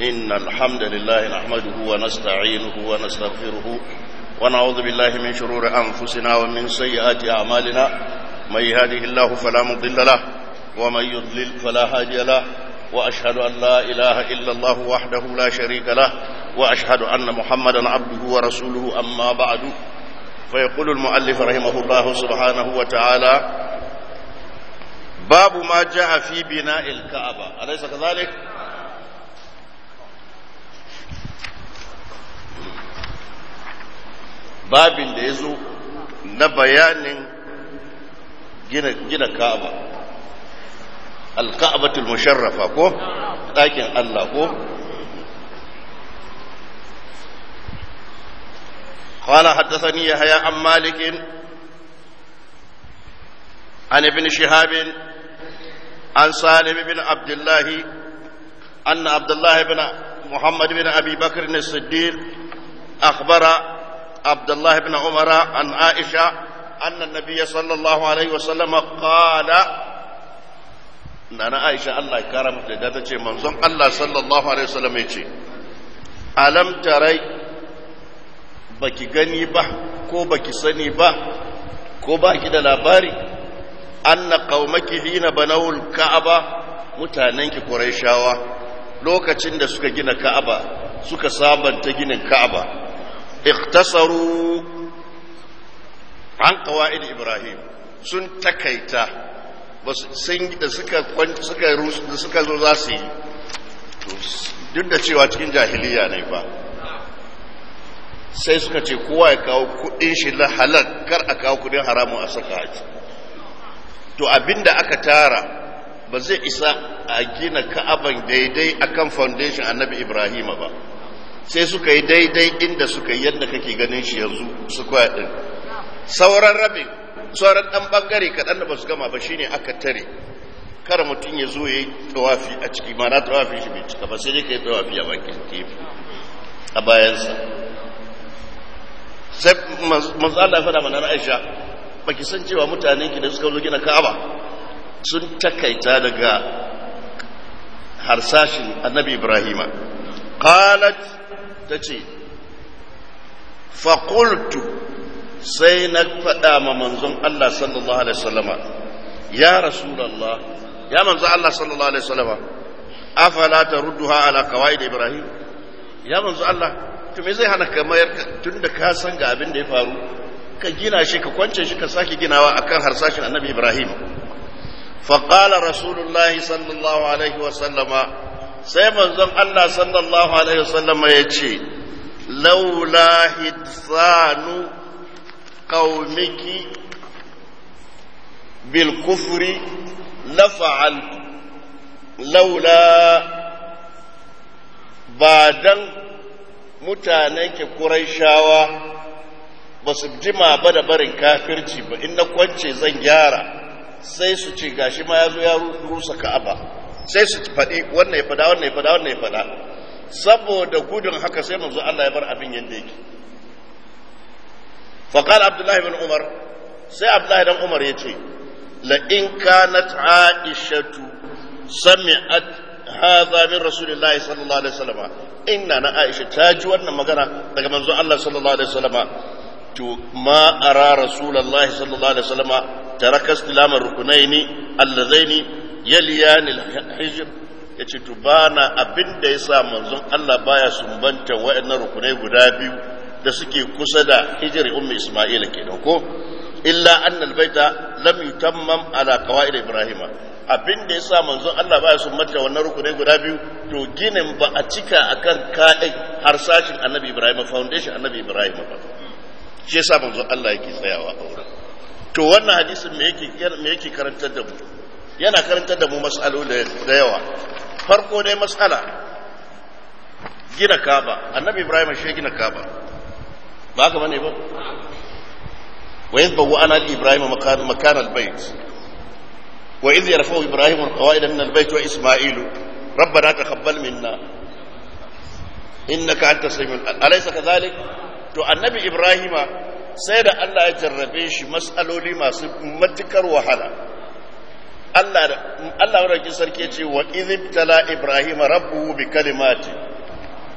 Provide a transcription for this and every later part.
إن الحمد لله نحمده ونستعينه ونستغفره ونعوذ بالله من شرور أنفسنا ومن سيئات أعمالنا من يهده الله فلا مضل له ومن يضلل فلا هادي له وأشهد أن لا إله إلا الله وحده لا شريك له وأشهد أن محمدا عبده ورسوله أما بعد فيقول المؤلف رحمه الله سبحانه وتعالى باب ما جاء في بناء الكعبة أليس كذلك؟ babin da ya zo na bayanin gina ka'aba alka'abatul musharrafa ko ɗakin Allah ko قال حدثني يحيى عن مالك عن ابن شهاب عن سالم بن عبد الله أن عبد الله بن محمد بن أبي بكر الصديق أخبر عبد الله بن عمر عن عائشة أن النبي صلى الله عليه وسلم قال نانا عائشة الله كرم لدى منظم الله صلى الله عليه وسلم يجي ألم تري baki gani ba ko baki sani ba ko baki da labari anna qaumaki hina banawul ka'aba mutanenki quraishawa lokacin da suka gina ka'aba suka sabanta ginin ka'aba iktasaru an qawaid ibrahim sun takaita sun da suka suka da suka zo za su yi duk da cewa cikin jahiliya ne fa sai suka ce kowa ya kawo kudin shi na halal kar a kawo kudin haramun a saka haji to abinda aka tara ba zai isa a gina ka'aban daidai akan foundation annabi ibrahima ba sai suka yi daidai inda suka yi yadda kake ganin shi yanzu su kwaya din sauran rabin sauran dan bangare kaɗan da ba su gama ba shine aka tare kar mutum ya zo ya yi tawafi a ciki ma na tawafi shi bai cika ba sai dai ka yi tawafi a bakin kefi a bayansa sai manzo Allah ya faɗa mana Aisha baki san cewa mutanen ki da suka zo gina Ka'aba sun takaita daga harsashin Annabi Ibrahima qalat tace fa qultu sai na faɗa ma manzon Allah sallallahu alaihi wasallama ya rasulullah ya manzo Allah sallallahu alaihi wasallama afala tarudduha ala qawaid Ibrahim ya manzo Allah to me zai hana ka mayar tun da ka san ga abin da ya faru ka gina shi ka kwance shi ka sake ginawa akan harsashin annabi ibrahim faƙala rasulullahi sallallahu alaihi wasallama sai manzon allah sallallahu alaihi wasallama ya ce laula hitsanu qaumiki bil kufri la fa'altu laula ba dan mutanen ke shawa ba su jima ba da barin kafirci ba in na kwance zan gyara sai su ce gashi ma ya zo ya rusa ka'aba sai su faɗi wannan ya faɗa wannan ya faɗa wannan ya faɗa saboda gudun haka sai manzo Allah ya bar abin yadda yake faqala abdullahi bin umar sai abdullahi dan umar ya ce la in kanat aishatu sami'at hadha min rasulillahi sallallahu alaihi wasallam inna na aisha ta ji wannan magana daga manzo Allah sallallahu alaihi wasallam to ma ara rasulullahi sallallahu alaihi wasallam taraka istilama rukunaini allazaini yaliyan alhijr yace to bana abinda yasa manzon Allah baya sumbanta wayannan rukunai guda biyu da suke kusa da hijri ummi isma'ila kenan ko illa anna albayta lam yutammam ala qawaid ibrahima abin da ya sa manzon Allah baya sun mata wannan rukunai guda biyu to ginin ba a cika akan kaɗai harsashin annabi Ibrahim foundation annabi Ibrahim ba shi yasa manzon Allah yake tsayawa a wurin to wannan hadisin me yake me yake karantar da mu yana karantar da mu mas'aloli da yawa farko dai mas'ala gina Kaaba annabi Ibrahim shi gina Kaaba ba haka bane ba wa yadbawu ana Ibrahim makan makan al-bayt وإذ يرفع إبراهيم القواعد من البيت وإسماعيل ربنا تقبل منا إنك أنت السميع أليس كذلك؟ to annabi Ibrahima sai da Allah ya jarrabe shi mas'aloli masu matukar wahala Allah Allah sarki ce wa idh tala Ibrahima rabbuhu bi kalimati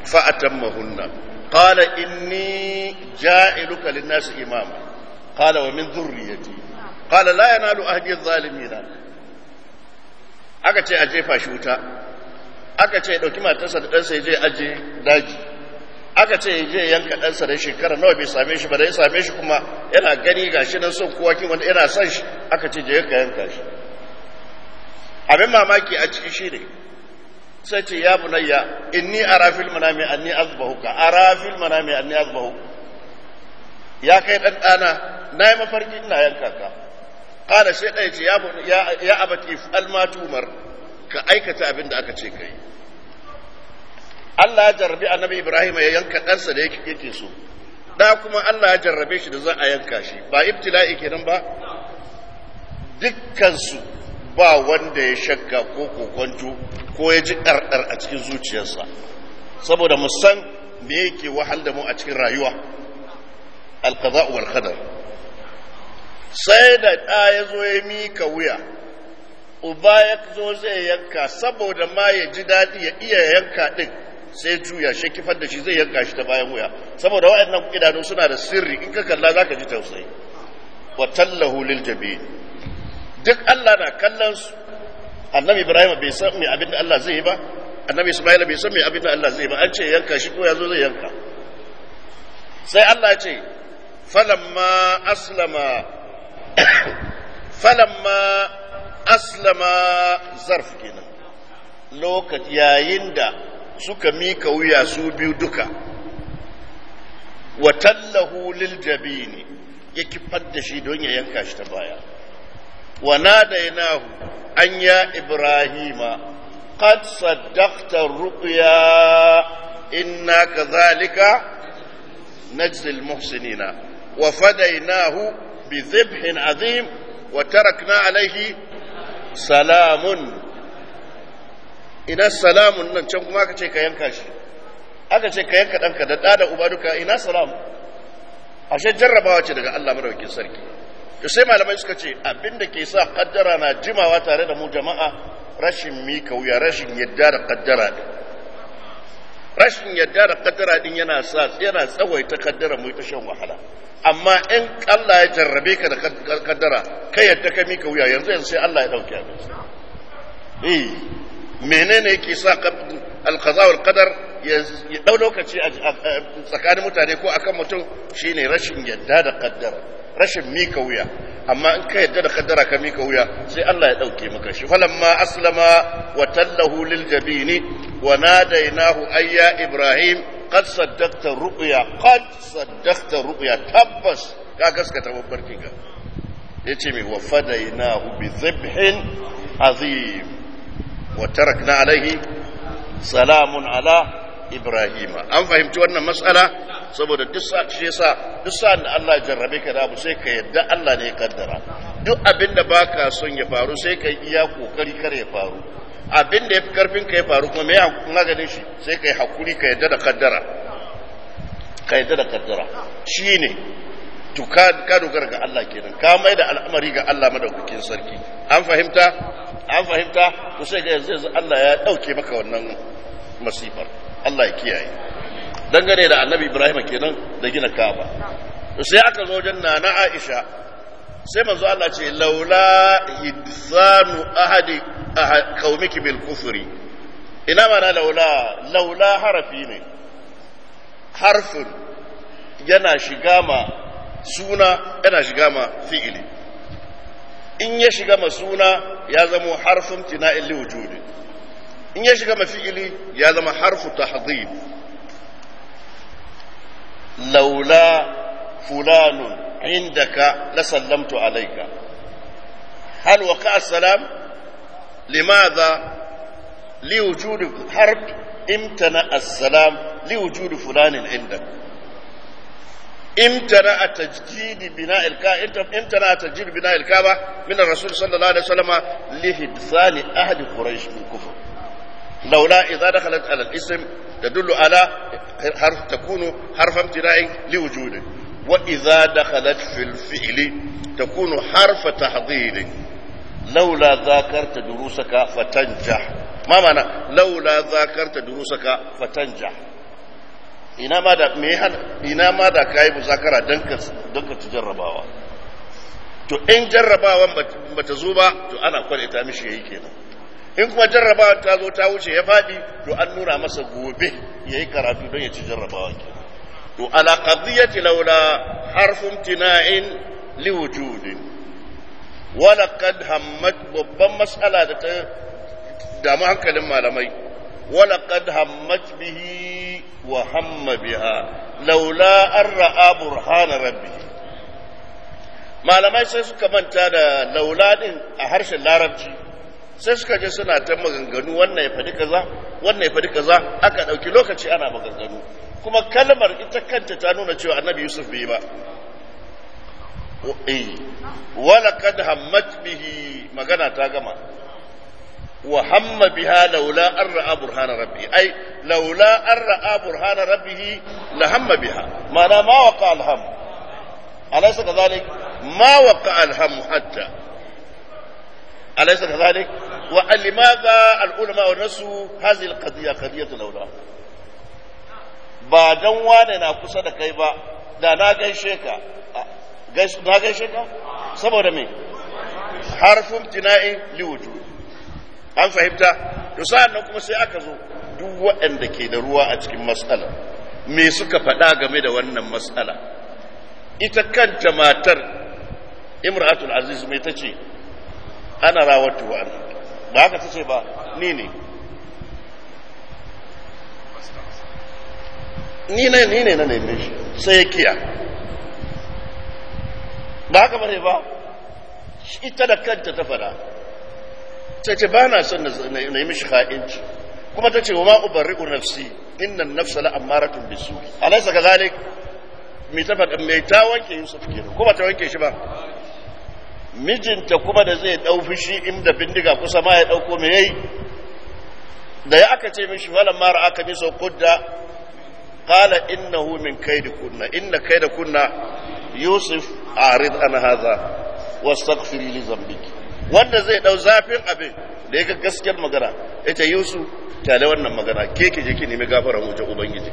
فأتمهن قال إني جائلك للناس إماما قال ومن ذريتي قال لا ينال أهدي الظالمين aka ce a jefa shi wuta aka ce ɗauki matarsa da ɗansa ya je aje daji aka ce ya je yanka ɗansa da shekara nawa bai same shi ba da ya same shi kuma yana gani ga shi nan son kowa kin wanda yana son shi aka ce je ka yanka shi abin mamaki a ciki shi ne sai ce ya bunayya inni ara fil manami anni azbahuka ara fil manami anni azbahu ya kai dan dana nayi mafarki ina yanka ka kada sai dai ce ya ya abati fal ma tumar ka aikata abin da aka ce kai Allah ya jarrabi annabi Ibrahim ya yanka ɗansa da yake so da kuma Allah ya jarrabe shi da za a yanka shi ba ibtila'i kenan ba dukkansu ba wanda ya shakka ko kokonto ko ya ji ɗarɗar a cikin zuciyarsa saboda mu san me yake wahal da mu a cikin rayuwa alqada wal qadar sai da ɗa ya zo ya mika wuya uba ya zo zai yanka saboda ma ya ji daɗi ya iya yanka ɗin sai juya shi kifar da shi zai yanka shi ta bayan wuya saboda waɗannan idanu suna da sirri in ka kalla zaka ji tausayi wa tallahu lil jabin duk Allah na kallon su annabi Ibrahim bai san me abin da Allah zai yi ba annabi Ismail bai san me abin da Allah zai yi ba an ce yanka shi ko ya zo zai yanka sai Allah ya ce falamma aslama falamma aslama zarf kenan lokaci yayin da suka mika wuya su biyu duka wa tallahu lil jabini ya kifar da shi don ya yanka shi ta baya wa nadainahu an ya ibrahima qad saddaqta ru'ya inna kadhalika najzi al muhsinina wa fadaynahu bi dhibhin azim wa tarakna alayhi salamun ina salamun nan can kuma aka ce ka yanka shi aka ce ka yanka ɗanka da ɗa da uba duka ina salam ashe jarrabawa ce daga Allah madaukakin sarki to sai malamai suka ce abin da ke sa kaddara na jimawa tare da mu jama'a rashin mika wuya rashin yadda da kaddara din rashin yadda da kaddara din yana sa yana tsawaita kaddara mu ta shan wahala amma in Allah ya jarrabe ka da kaddara kai yadda ka mika wuya yanzu yanzu sai Allah ya dauke abin eh menene yake sa alqaza wal qadar ya dau lokaci a tsakanin mutane ko akan mutum shine rashin yadda da kaddara rashin mika wuya amma in ka yadda da kaddara ka mika wuya sai Allah ya dauke maka shi falamma aslama wa tallahu lil jabini wa nadainahu ayya ibrahim qad saddaqta ru'ya qad saddaqta ru'ya tabbas ka gaskata babbarkin ka yace me wa fadainahu bi dhibhin azim wa tarakna alaihi salamun ala ibrahima an fahimci wannan matsala saboda duk sa shi yasa duk sa da Allah ya jarrabe ka da abu sai ka yadda Allah ne ya kaddara duk abin da baka son ya faru sai ka iya kokari kar ya faru abin da yafi karfin ka ya faru kuma me ya maganin shi sai ka yi hakuri ka yadda da kaddara ka yadda da kaddara shine to ka ka dogara ga Allah kenan ka mai da al'amari ga Allah madaukakin sarki an fahimta an fahimta to sai ga yanzu Allah ya dauke maka wannan masifar Allah ya kiyaye dangane da annabi Ibrahim kenan da gina Kaaba to sai aka zo wajen nana Aisha sai manzo Allah ce laula hidsanu ahadi qaumiki bil kufri ina mana laula laula harafi ne harfin yana shiga ma suna yana shiga ma fi'ili in ya shiga ma suna ya zama harfin tina'in li wujudi in ya shiga ma fi'ili ya zama harfu tahdhib laula fulanun indaka la sallamtu alayka hal waqa salam limadha liwujudi harf imtana as-salam liwujudi fulanin indaka امتنع تجديد بناء الكعبة امتنع تجديد بناء الكعبة من الرسول صلى الله عليه وسلم لهدفان أهل قريش بالكفر لولا إذا دخلت على الاسم تدل على حرف تكون حرف امتناع لوجوده وإذا دخلت في الفعل تكون حرف تحضير لولا ذاكرت دروسك فتنجح ما معنى لولا ذاكرت دروسك فتنجح ina ma da me ina ma da kai muzakara dan ka dan ka ci jarrabawa to in jarrabawan bata zo ba to ana kwalita mishi yayi kenan in kuma jarrabawan ta zo ta wuce ya fadi to an nuna masa gobe yayi karatu don ya ci jarrabawan kenan to ala qadiyati laula harfun tina'in liwujudin wala kad hammat babban mas'ala da ta damu hankalin malamai wala kad hammat bihi wa hamma biha laula an ra'a burhana rabbih malamai sai suka manta da laula din a harshen larabci sai suka je suna ta maganganu wannan ya faɗi kaza wannan ya faɗi kaza aka ɗauki lokaci ana maganganu kuma kalmar ita kanta ta nuna cewa annabi yusuf bai ba wala kad hammat bihi magana ta gama wa hamma biha laula an ra'a burhana rabbi ai laula an ra'a burhana rabbih la hamma biha ma'ana ma waqa alham alaysa kadhalik ma waqa alham hatta alaysa kadhalik wa limadha al-ulama nasu hadhihi al-qadiyya qadiyatu laula ba dan wane na kusa da kai ba da na gaishe ka na gaishe ka saboda me harfin tina'i liwuju an fahimta to sa'an nan kuma sai aka zo duk waɗanda ke da ruwa a cikin matsala me suka faɗa game da wannan matsala ita kanta matar imratul aziz mai ta ce ana rawatu wa ba haka ta ce ba ni ne ni ne ni ne na neme shi sai ya kiya ba haka bane ba ita da kanta ta fada ta ce ba na son na yi mishi ha'inci kuma ta ce wa ma ubarri'u nafsi innan nafsa la ammaratun bisu alaysa kazalik me ta fada me ta wanke Yusuf kenan kuma ta wanke shi ba mijinta kuma da zai dau fushi inda bindiga kusa ma ya dauko me yayi da ya aka ce mishi wala mara aka miso kudda قال إنه من كيد كنا إن كيد كنا يوسف أعرض عن هذا واستغفري لذنبك wanda zai dau zafin abin da ya ga gaskiyar magana ita Yusuf tale wannan magana ke ke je ki nemi gafara wajen ubangiji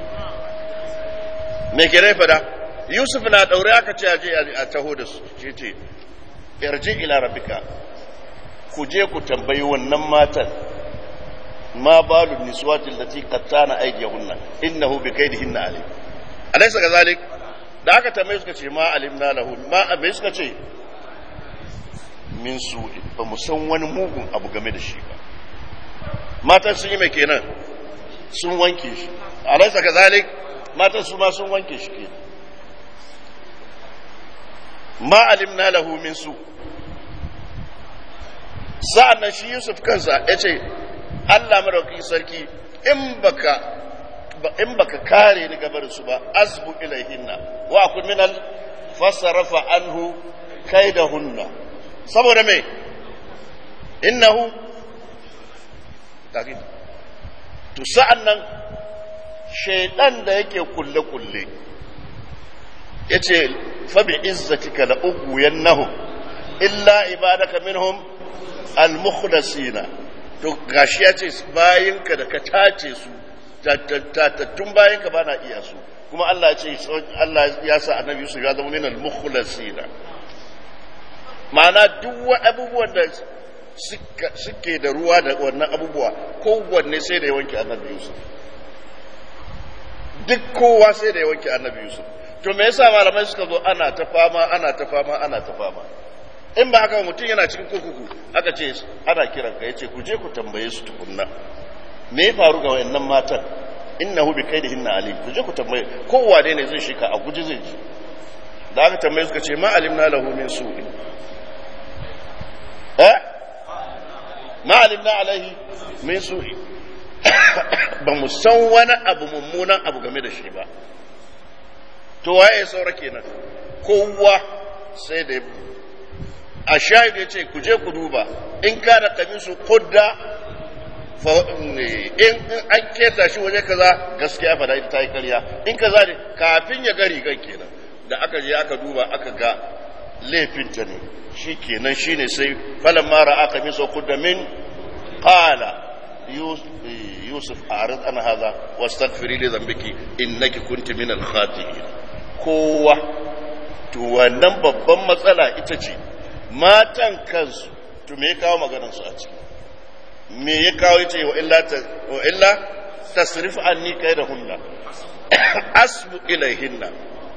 me ke rai fada Yusuf na daure aka ce aje a taho da su ce ce yarji ila rabbika ku je ku tambayi wannan matan ما بال النسوات التي قطعن ايديهن انه بكيدهن عليم اليس كذلك da aka tambaye suka ce ma alimna lahu ma abai suka ce min su ba mu san wani mugun abu game da shi ba matan sun yi mai kenan sun wanke shi alaisa kazalik matan su ma sun wanke shi kenan ma alimna lahu min su sa'an nan shi yusuf kansa ya ce Allah madaukakin sarki in baka in baka kare ni gabar su ba asbu ilaihinna wa akun minal fasarafa anhu kaidahunna saboda me innahu takin to sa'an nan shaidan da yake kulle kulle yace fa bi izzatika la ughwiyannahum illa ibadaka minhum al-mukhlasina to gashi ya ce bayinka da ka tace su tattattun bayinka ba na iya su kuma Allah ya ce Allah ya sa annabi Yusuf ya zama minal mukhlasina ma'ana duk abubuwan da suke da ruwa da wannan abubuwa kowanne sai da ya wanke annabi Yusuf duk kowa sai da ya wanke annabi Yusuf to me yasa malamai suka zo ana ta fama ana ta fama ana ta fama in ba haka mutum yana cikin kurkuku aka ce ana kiran ka yace ku je ku tambaye su tukunna me ya faru ga wayannan matan innahu bi kaidihinna alim ku je ku tambaye kowa ne zai shika a guji zai ji da aka tambaye suka ce ma alimna lahu min su'i eh ma alimna alaihi min su'i ba mu san wani abu mummunan abu game da shi ba to waye saura kenan kowa sai da a shahid ya ce ku je ku duba in ka da kamisu kudda in an keta shi waje kaza gaskiya fada ita ta yi karya in kaza ne kafin ya gari gan kenan da aka je aka duba aka ga laifinta ne shi kenan shi ne sai falon mara aka miso kudda min kala yusuf a'rid an hadha wastaghfiri li dhanbiki innaki kunti min al-khati'in kowa to wannan babban matsala ita ce matan kansu to me ya kawo maganar su a ciki me ya kawo yace wa illa wa illa tasrif anni kaydahunna asbu ilayhinna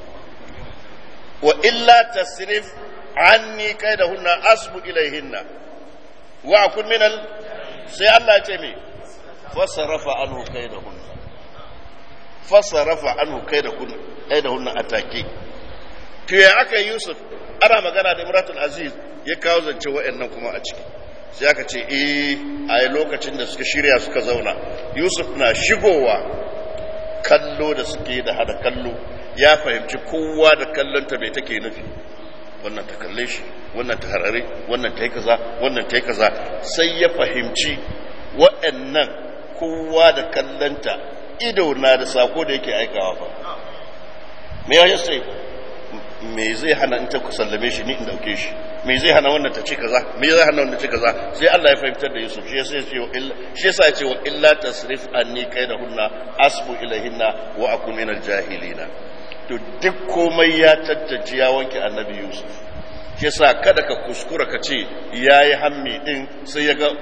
wa illa tasrif anni kaydahunna asbu ilayhinna wa akun minal sai Allah ya ce me fasarafa anhu kaydahunna fasarafa anhu kaydahunna kaydahunna atake to ya aka Yusuf ana magana da Imratul Aziz ya kawo zance wa'annan kuma a ciki sai aka ce eh a lokacin da suka shirya suka zauna Yusuf na shigowa kallo da suke da hada kallo ya fahimci kowa da kallonta mai take nufi wannan ta kalle shi wannan ta harare wannan ta yi kaza wannan ta yi kaza sai ya fahimci waɗannan kowa da kallonta ido na da sako da yake aikawa fa me ya sai me zai hana in ta sallame shi ni in dauke shi me zai hana wannan ta ce kaza me zai hana wannan ta ce kaza sai Allah ya fahimtar da Yusuf shi yasa ya ce wa illa shi yasa ya ce wa illa tasrif anni kaidahunna asbu ilahinna wa akun minal jahilina to duk komai ya tantance ya wanke annabi Yusuf shi yasa kada ka kuskura ka ce yayi hammi din sai ya ga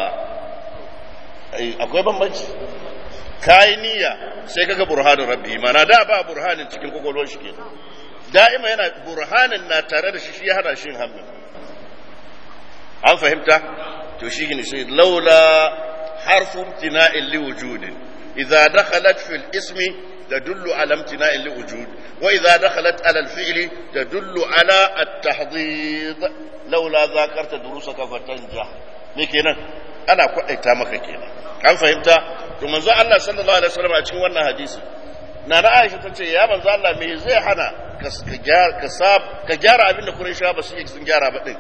akwai bambanci kai niyya sai kaga burhanin rabbi mana da ba burhanin cikin kokolwar shi kenan da'ima yana burhanin na tare da shi shi ya hana shi hammin an fahimta to shi ne sai laula harfu imtina'in li wujudin idza dakhalat fil ismi تدل على امتناع لوجود وإذا دخلت على الفعل تدل على التحضيض لولا ذاكرت دروسك فتنجح me kenan ana kwaɗaita maka kenan an fahimta to manzo Allah sallallahu alaihi wasallam a cikin wannan hadisi na na Aisha ta ce ya manzo Allah me zai hana ka sab ka gyara abin da Qurayshawa ba su yi sun gyara ba din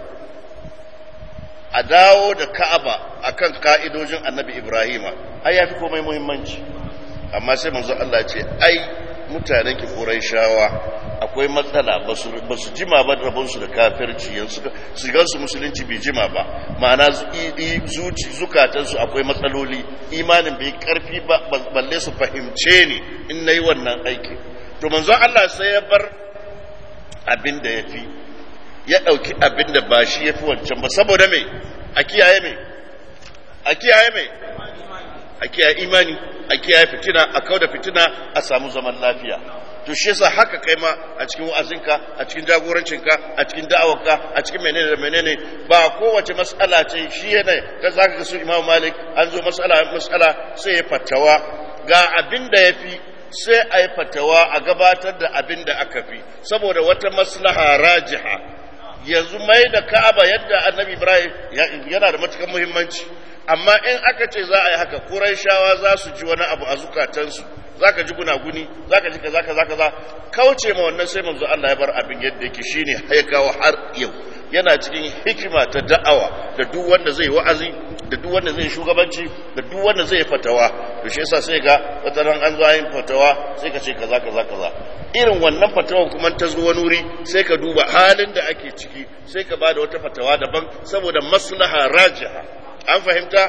a dawo da Ka'aba akan ka'idojin Annabi Ibrahima ai yafi komai muhimmanci amma sai manzo Allah ce ai mutanen ki shawa akwai matsala ba su jima ba rabonsu da kafirci yanzu su musulunci bai jima ba ma'ana zuci zukatansu akwai matsaloli imanin bai karfi ba balle su fahimce ni in nayi wannan aiki to manzo Allah sai ya bar abin da yafi ya dauki abin da ba shi yafi wancan ba saboda me a kiyaye me a kiyaye me a kiyaye imani a kiyaye fitina a kauda fitina a samu zaman lafiya to shi yasa haka kai ma a cikin wa'azinka a cikin jagorancinka a cikin da'awarka a cikin menene da menene ba kowace mas'ala ce shi yana ka zaka ga su Imam Malik an zo mas'ala mas'ala sai ya fatawa ga abin da yafi sai a yi fatawa a gabatar da abin da aka fi saboda wata maslaha rajiha yanzu mai da Ka'aba yadda Annabi Ibrahim yana da matukar muhimmanci amma in aka ce za a yi haka Qurayshawa za su ji wani abu a zukatansu zaka ji gunaguni zaka ji kaza kaza kaza kauce ma wannan sai manzo Allah ya bar abin yadda yake shine ya kawo har yau yana cikin hikima ta da'awa da duk wanda zai wa'azi da duk wanda zai shugabanci da duk wanda zai fatawa to shi yasa sai ga wataran an zo yin fatawa sai ka ce kaza kaza kaza irin wannan fatawan kuma ta zo wani wuri sai ka duba halin da ake ciki sai ka bada wata fatawa daban saboda maslaha rajiha an fahimta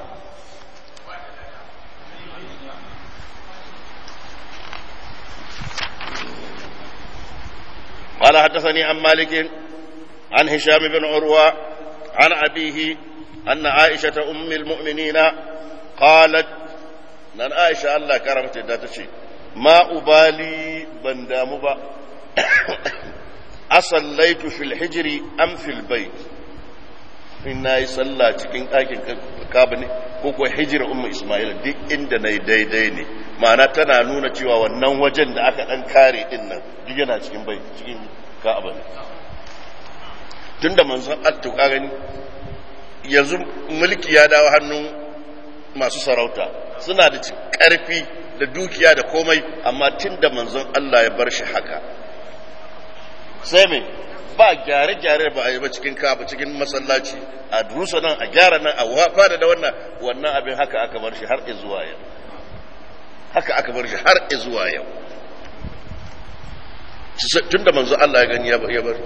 قال حدثني عن مالك عن هشام بن عروة عن أبيه أن عائشة أم المؤمنين قالت نن عائشة الله كرمت داتشي ما أبالي بندامبا أصليت في الحجر أم في البيت in na yi sallah cikin ɗakin kaba ne ko kuwa hijira umma ismail duk inda na yi daidai ne ma'ana tana nuna cewa wannan wajen da aka ɗan kare ɗin nan duk yana cikin bai cikin ka'aba ne tun da manzon attu ka gani yanzu mulki ya dawo hannun masu sarauta suna da ƙarfi da dukiya da komai amma tun da manzon Allah ya bar shi haka sai me ba gyare-gyare ba a yi ba cikin kaba cikin masallaci a durusa nan a gyara nan a fada da wannan wannan abin haka aka bar shi har zuwa yau haka aka bar shi har zuwa yau tun da manzo Allah ya gani ya bar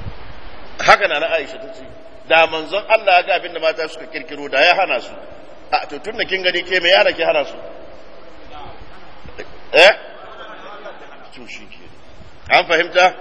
haka na na Aisha ta ce da manzon Allah ya ga abin da mata suka kirkiro da ya hana su a to tun da kin gani ke me yana ki hana su eh to shi ke an fahimta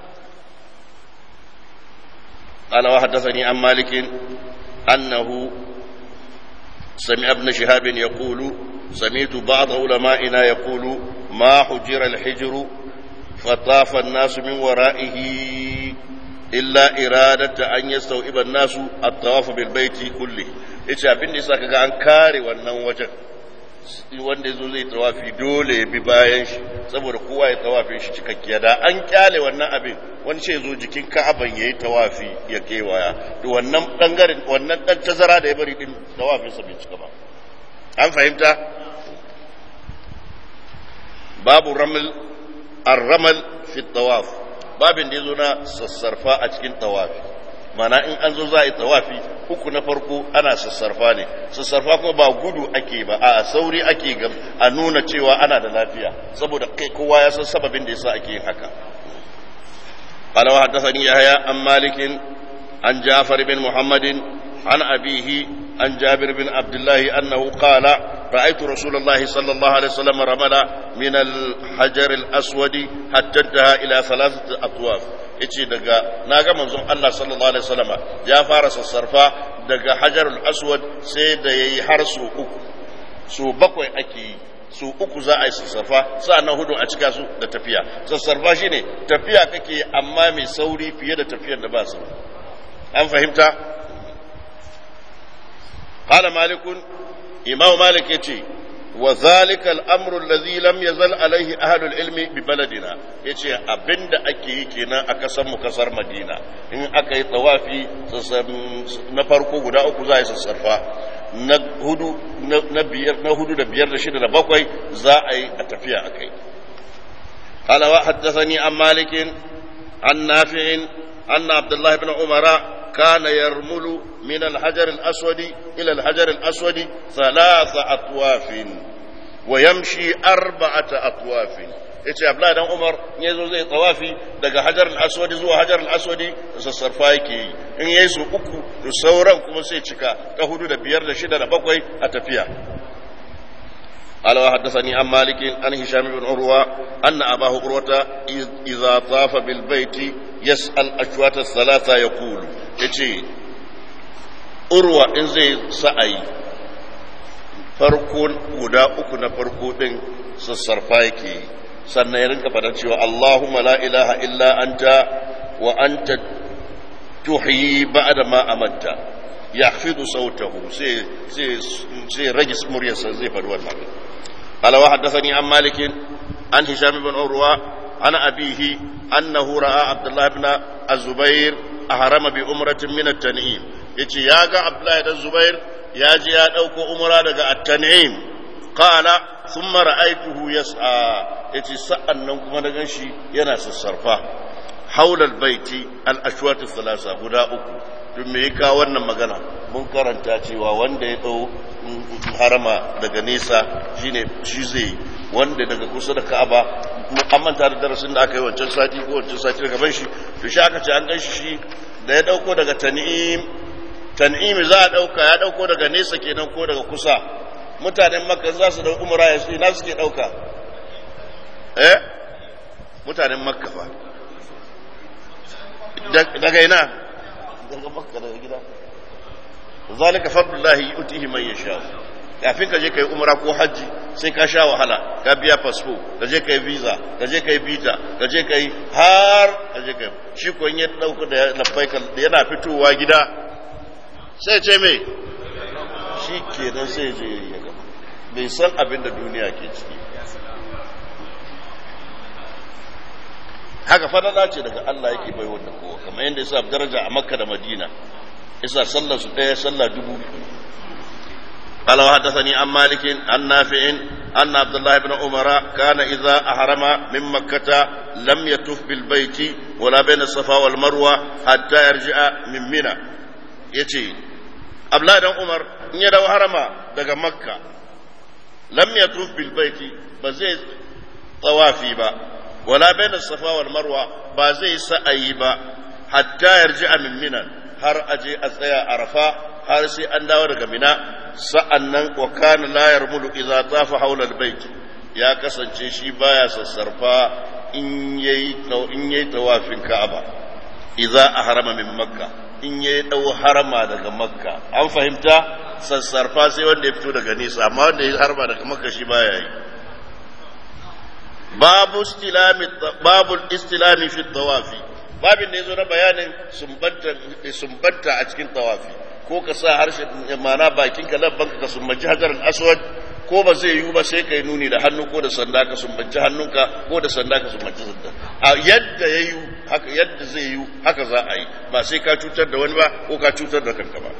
قال وحدثني عن مالك أنه سمع ابن شهاب يقول سمعت بعض علمائنا يقول ما حجر الحجر فطاف الناس من ورائه إلا إرادة أن يستوعب الناس الطواف بالبيت كله إيش أبن إسا كان كاري wannan wajen wanda ya zo zai tawafi dole ya bi bayan shi saboda kowa ya tawafi shi cikakkiya da an kyale wannan abin wani ce zo jikin ka'aban ya yi tawafi ya kewaya da wannan bangaren wannan dan tazara da ya bari din tawafin sa bai cika ba an fahimta babu ramal ar-ramal fi tawaf babin da yazo na sassarfa a cikin tawafi mana in an zo za a yi tawafi uku na farko ana sassarfa ne sassarfa kuma ba gudu ake ba a sauri ake gam a nuna cewa ana da lafiya saboda kai kowa ya san sababin da yasa ake yin haka قال وحدثني يحيى عن مالك عن جعفر بن محمد عن أبيه عن جابر بن عبد الله أنه قال رأيت رسول الله صلى الله عليه وسلم رمل من الحجر الأسود حتى انتهى إلى ثلاثة أطواف yace daga na ga manzon Allah sallallahu alaihi wasallam ya fara sassarfa daga hajarul aswad sai da yayi har su uku su bakwai ake yi su uku za a yi sassarfa sa'annan hudu a cika su da tafiya sassarfa shine tafiya kake amma mai sauri fiye da tafiyar da ba su an fahimta qala malikun imam malik yace wa zalika al-amru alladhi lam yazal alayhi ahlu al-ilmi bi baladina yace abinda ake yi kenan a kasar mu kasar madina in aka yi tawafi na farko guda uku za a yi sassarfa na hudu na biyar na hudu da biyar da shida da bakwai za a yi a tafiya a kai قال وحدثني عن مالك عن نافع أن عبد الله بن عمر كان يرمل من الحجر الأسود إلى الحجر الأسود ثلاث أطواف ويمشي أربعة أطواف yace Abdullahi dan Umar in yazo zai tawafi daga Hajar al-Aswad zuwa Hajar al-Aswad sassarfa yake yi in yayi su uku to sauran kuma sai cika ta hudu da biyar da shida da bakwai a tafiya قال وحدثني عن مالك عن هشام بن عروة أن أباه عروة إذا طاف بالبيت يسأل أشواط الثلاثة يقول يجي عروة إن زي سأي farko guda uku na farko din sassarfa yake sannan ya rinka faɗa cewa Allahumma la ilaha illa anta wa anta tuhyi ba'da ma amatta yahfidu sautahu sai sai sai rage muryarsa zai faɗi wannan قال وحدثني عن مالك عن هشام بن عروة عن أبيه أنه رأى عبد الله بن الزبير أهرم بأمرة من التنعيم يتي ياغا عبد الله بن الزبير ياجي يا دوكو أمرة دغا التنعيم قال ثم رأيته يسعى يتي سأن نكما دغنشي ينا سسرفا حول البيت الأشواط الثلاثة هدى أكو duk me ya kawo wannan magana mun karanta cewa wanda ya ɗau harama daga nesa shine shi zai wanda daga kusa da ka'aba an manta da darasin da aka yi wancan sati ko wancan sati daga ban shi to shi aka ce an gan shi da ya ɗauko daga tan'im tan'im za a ɗauka ya ɗauko daga nesa kenan ko daga kusa mutanen makka za su ɗau umara ya ina suke ɗauka eh mutanen makka fa daga ina daga makka daga gida zalika fadlullahi yutihi man yasha kafin ka je kai umra ko haji sai ka sha wahala ka biya fasfo ka je kai visa ka je kai visa ka je kai har ka je kai shi ko in ya dauka da labbaika yana fitowa gida sai ce me shi kenan sai je ya gaba bai san abin da duniya ke ciki haka fadala ce daga Allah yake bai wanda kowa kamar yadda yasa daraja a Makka da Madina yasa sallar su ɗaya sallah dubu قال وحدثني عن مالك عن نافع أن عبد الله بن عمر كان إذا أحرم من مكة لم يطف بالبيت ولا بين الصفا والمروة حتى يرجع من منى يتي عبد الله بن عمر إن يدو حرم دقى مكة لم يطف بالبيت بزي طوافي با ولا بين الصفا والمروة بزي سأي با حتى يرجع من منى har aje a tsaya arafa har sai an dawo daga mina sa'annan wa kana la yarmulu idza tafa hawla albayt ya kasance shi baya sassarfa in yayi in yayi tawafin Ka'aba idza ahrama min Makka in yayi dau harama daga Makka an fahimta sassarfa sai wanda ya fito daga nesa amma wanda ya harama daga Makka shi baya yi babu istilami babu istilami fi tawafi babin da yazo na bayanin sumbanta sumbanta a cikin tawafi ko ka sa harshen mana bakinka labbanka ka sumbanci hajar aswad ko ba zai yiwu ba sai ka yi nuni da hannu ko da sanda ka sumbanci hannunka ko da sanda ka sumbanci sanda a yadda ya yi haka yadda zai yiwu haka za a yi ba sai ka cutar da wani ba ko ka cutar da kanka ba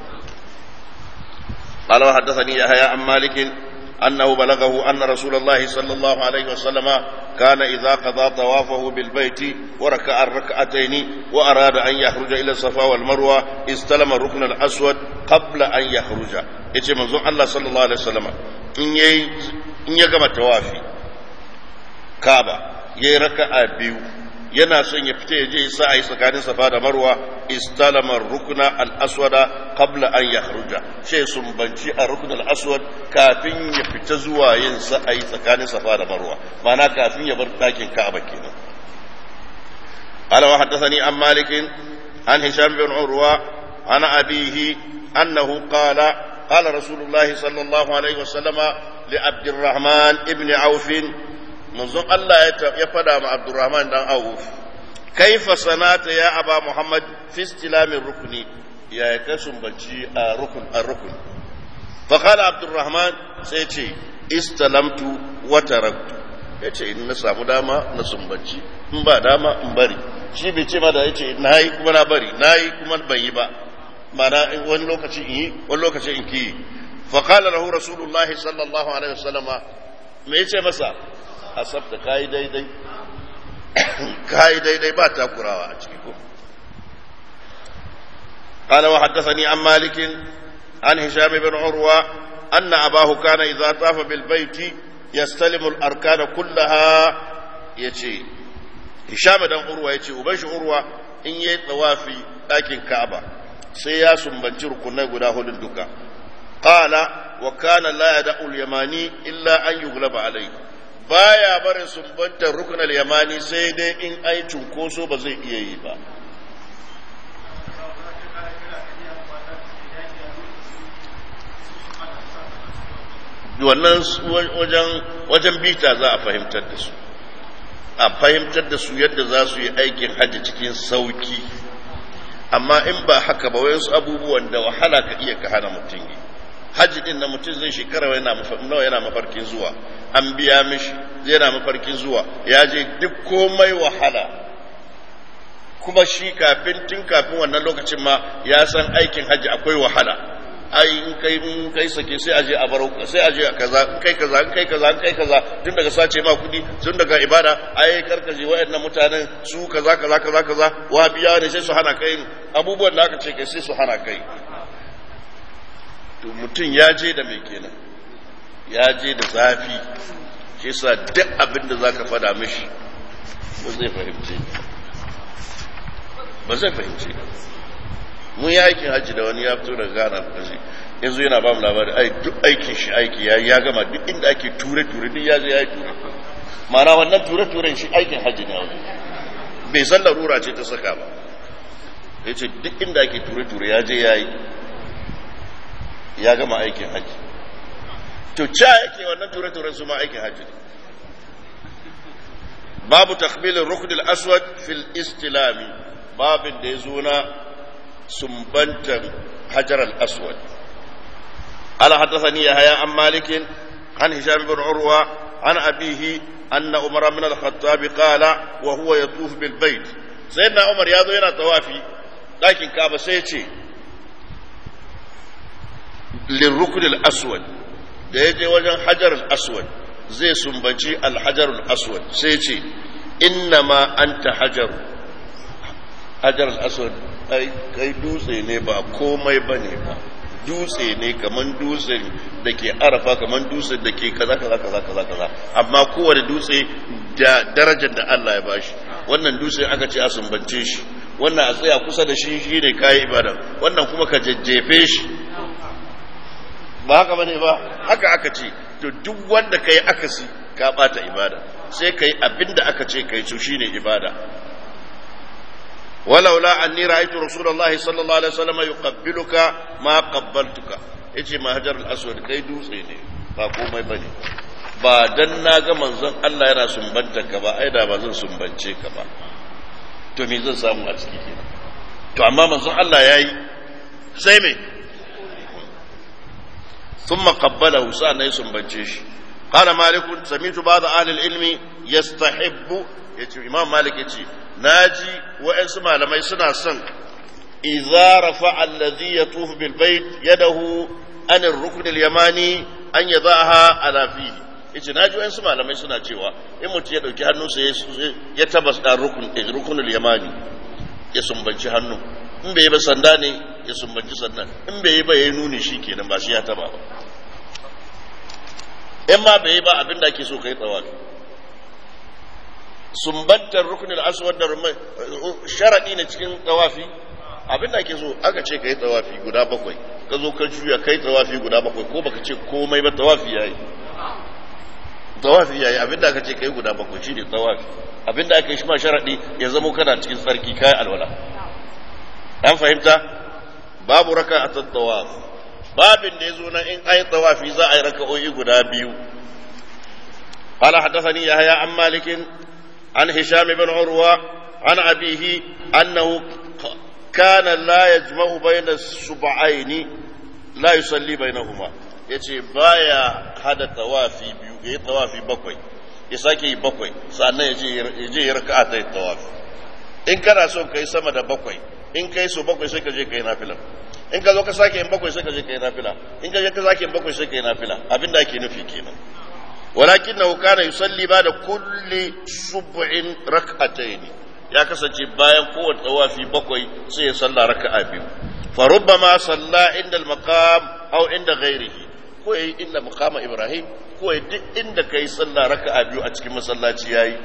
قال وحدثني يحيى عن مالك أنه بلغه أن رسول الله صلى الله عليه وسلم كان إذا قضى طوافه بالبيت وركع الركعتين وأراد أن يخرج إلى الصفا والمروة استلم الركن الأسود قبل أن يخرج يتي منظور الله صلى الله عليه وسلم إن يي إن يقام التوافي كعبة يركع بيو yana son ya fita ya je sa a yi tsakanin safa da marwa istalama rukuna al-aswada qabla an yakhruja sai sumbanci a rukun al-aswad kafin ya fita zuwa yin sa a yi tsakanin safa da marwa ma'ana kafin ya bar dakin ka'aba kenan قال وحدثني عن مالك عن هشام بن عروة عن أبيه أنه قال قال رسول الله صلى الله عليه وسلم لعبد الرحمن ابن عوف manzon Allah ya fada ma Abdurrahman dan Auf kaifa sanata ya aba Muhammad fi istilamin rukuni ya ka sumbanci a rukun a rukun fa qala Abdurrahman sai ce istalamtu wa taraktu yace in na samu dama na sumbanci in ba dama in bari shi bai ce ma da yace nayi kuma na bari nayi kuma ban yi ba mana wani lokaci in yi wani lokaci in ki fa qala lahu rasulullahi sallallahu alaihi wasallama me yace masa asabta kayi daidai kayi daidai ba takurawa a ciki ko قال وحدثني عن مالك عن هشام بن عروة أن أباه كان إذا طاف بالبيت يستلم الأركان كلها يجي هشام بن عروة يجي وبش عروة إن يتوافي لكن كعبة سياس بنجر كنا قداه للدكا قال وكان لا يدع اليماني إلا أن يغلب عليه baya barin sumbantar rukunar yamani sai dai in ai cunkoso ba zai iya yi ba wannan wajen bita za a fahimtar da su a fahimtar da su yadda za su yi aikin hajji cikin sauki amma in ba haka ba wayansu abubuwan da wahala ka iya ka hana mutum yi hajji din na mutum zai shekara nawa yana mafarkin zuwa an biya mishi yana mafarkin zuwa ya je duk komai wahala kuma shi kafin tun kafin wannan lokacin ma ya san aikin hajji akwai wahala ai in kai in kai sake sai aje a baro sai aje a kaza in kai kaza in kai kaza in kai kaza tun daga sace ma kudi tun daga ibada ai karkaje wayannan mutanen su kaza kaza kaza kaza wa biya ne sai su hana kai abubuwan da aka ce kai sai su hana kai to mutum ya je da mai kenan ya je da zafi shi sa duk abin da za ka fada mishi ba zai fahimce ba zai fahimce mun yi aikin hajji da wani ya fito daga gana kashi yanzu yana ba mu labari ai duk aikin shi aiki ya ya gama duk inda ake ture-ture duk ya je ya yi ture ma'ana wannan ture-turen shi aikin hajji ne wani bai san larura ce ta saka ba ya ce duk inda ake ture-ture ya je ya yi ya gama aikin hajji to ca yake wannan ture-turen su ma aikin hajji babu takbilin ruknul aswad fil istilami babin da ya zo na sumbantar hajar al-aswad ala haddathani yahya an malikin an hisham bin urwa an abihi anna umar min al-khattab qala wa huwa yatuf bil bait sayyidina umar ya zo yana tawafi dakin kaba sai ya ce lirrukun al-aswad da ya je wajen hajar al-aswad zai sumbanci al-hajar al-aswad sai ce inna ma anta hajar hajar al-aswad ai kai dutse ne ba komai bane ba dutse ne kaman dutse da ke arafa kaman dutse da ke kaza kaza kaza kaza kaza amma kowane dutse da darajar da Allah ya bashi wannan dutse aka ce a sumbance shi wannan a tsaya kusa da shi shine kayi ibada wannan kuma ka jajjefe shi ba haka bane ba haka aka ce to duk wanda kai akasi ka bata ibada sai kai abinda aka ce kai to shine ibada ولولا أني رأيت رسول الله صلى الله عليه وسلم يقبلك ما قبلتك yace ma hajar al-aswad kai dutse ne ba komai bane ba dan na ga manzon Allah yana sumbanta ka ba ai da ba zan sumbance ka ba to me zan samu a ciki kenan to amma manzon Allah yayi sai me ثم قبله سأنا يسنبنشيش قال مالك سمعت بعض أهل العلم يستحب يتي إمام مالك يتي ناجي وإنس ما لما يسنع سن إذا رفع الذي يطوف بالبيت يده عن الركن اليماني أن يضعها على فيه yace na ji wayansu malamai suna cewa in mutum ya ɗauki hannunsa ya tabas da rukunul yamani ya sumbanci hannu in bai yi ba sanda ne ya sumbanci sandan in bai yi ba ya yi nuni shi kenan ba shi ya taba ba in ma bai yi ba abin da ake so ka yi tsawafi sumbantar rukunin aswad da rumai sharaɗi ne cikin tsawafi abin da ake so aka ce ka yi tsawafi guda bakwai ka zo ka juya ka yi tsawafi guda bakwai ko baka ce komai ba tsawafi ya yi tsawafi ya yi abin da aka ce ka yi guda bakwai shi ne tsawafi abin da aka yi shi ma sharaɗi ya zama kana cikin tsarki kayan alwala an fahimta babu raka a tattawaf babin da ya zo na in ayi tawafi za a yi raka'o'i guda biyu قال حدثني يحيى عن مالك عن هشام بن عروة عن أبيه أنه كان لا يجمع بين السبعين لا يصلي بينهما yace baya hada tawafi biyu yayi tawafi bakwai ya sake yi bakwai sannan ya je ya raka'a ta tawafi in kana so kai sama da bakwai in kai so bakwai sai ka je kai nafila in ka zo ka sake yin bakwai sai ka je kai nafila in ka je ka sake yin bakwai sai kai nafila abinda ake nufi kenan ولكنه كان يصلي بعد كل سبع ركعتين ya kasance bayan kowace tsawafi bakwai sai ya salla raka'a biyu fa rubbama salla inda al-maqam aw inda ghairihi ko yayi inda maqama ibrahim ko yayi duk inda kai salla raka'a biyu a cikin masallaci yayi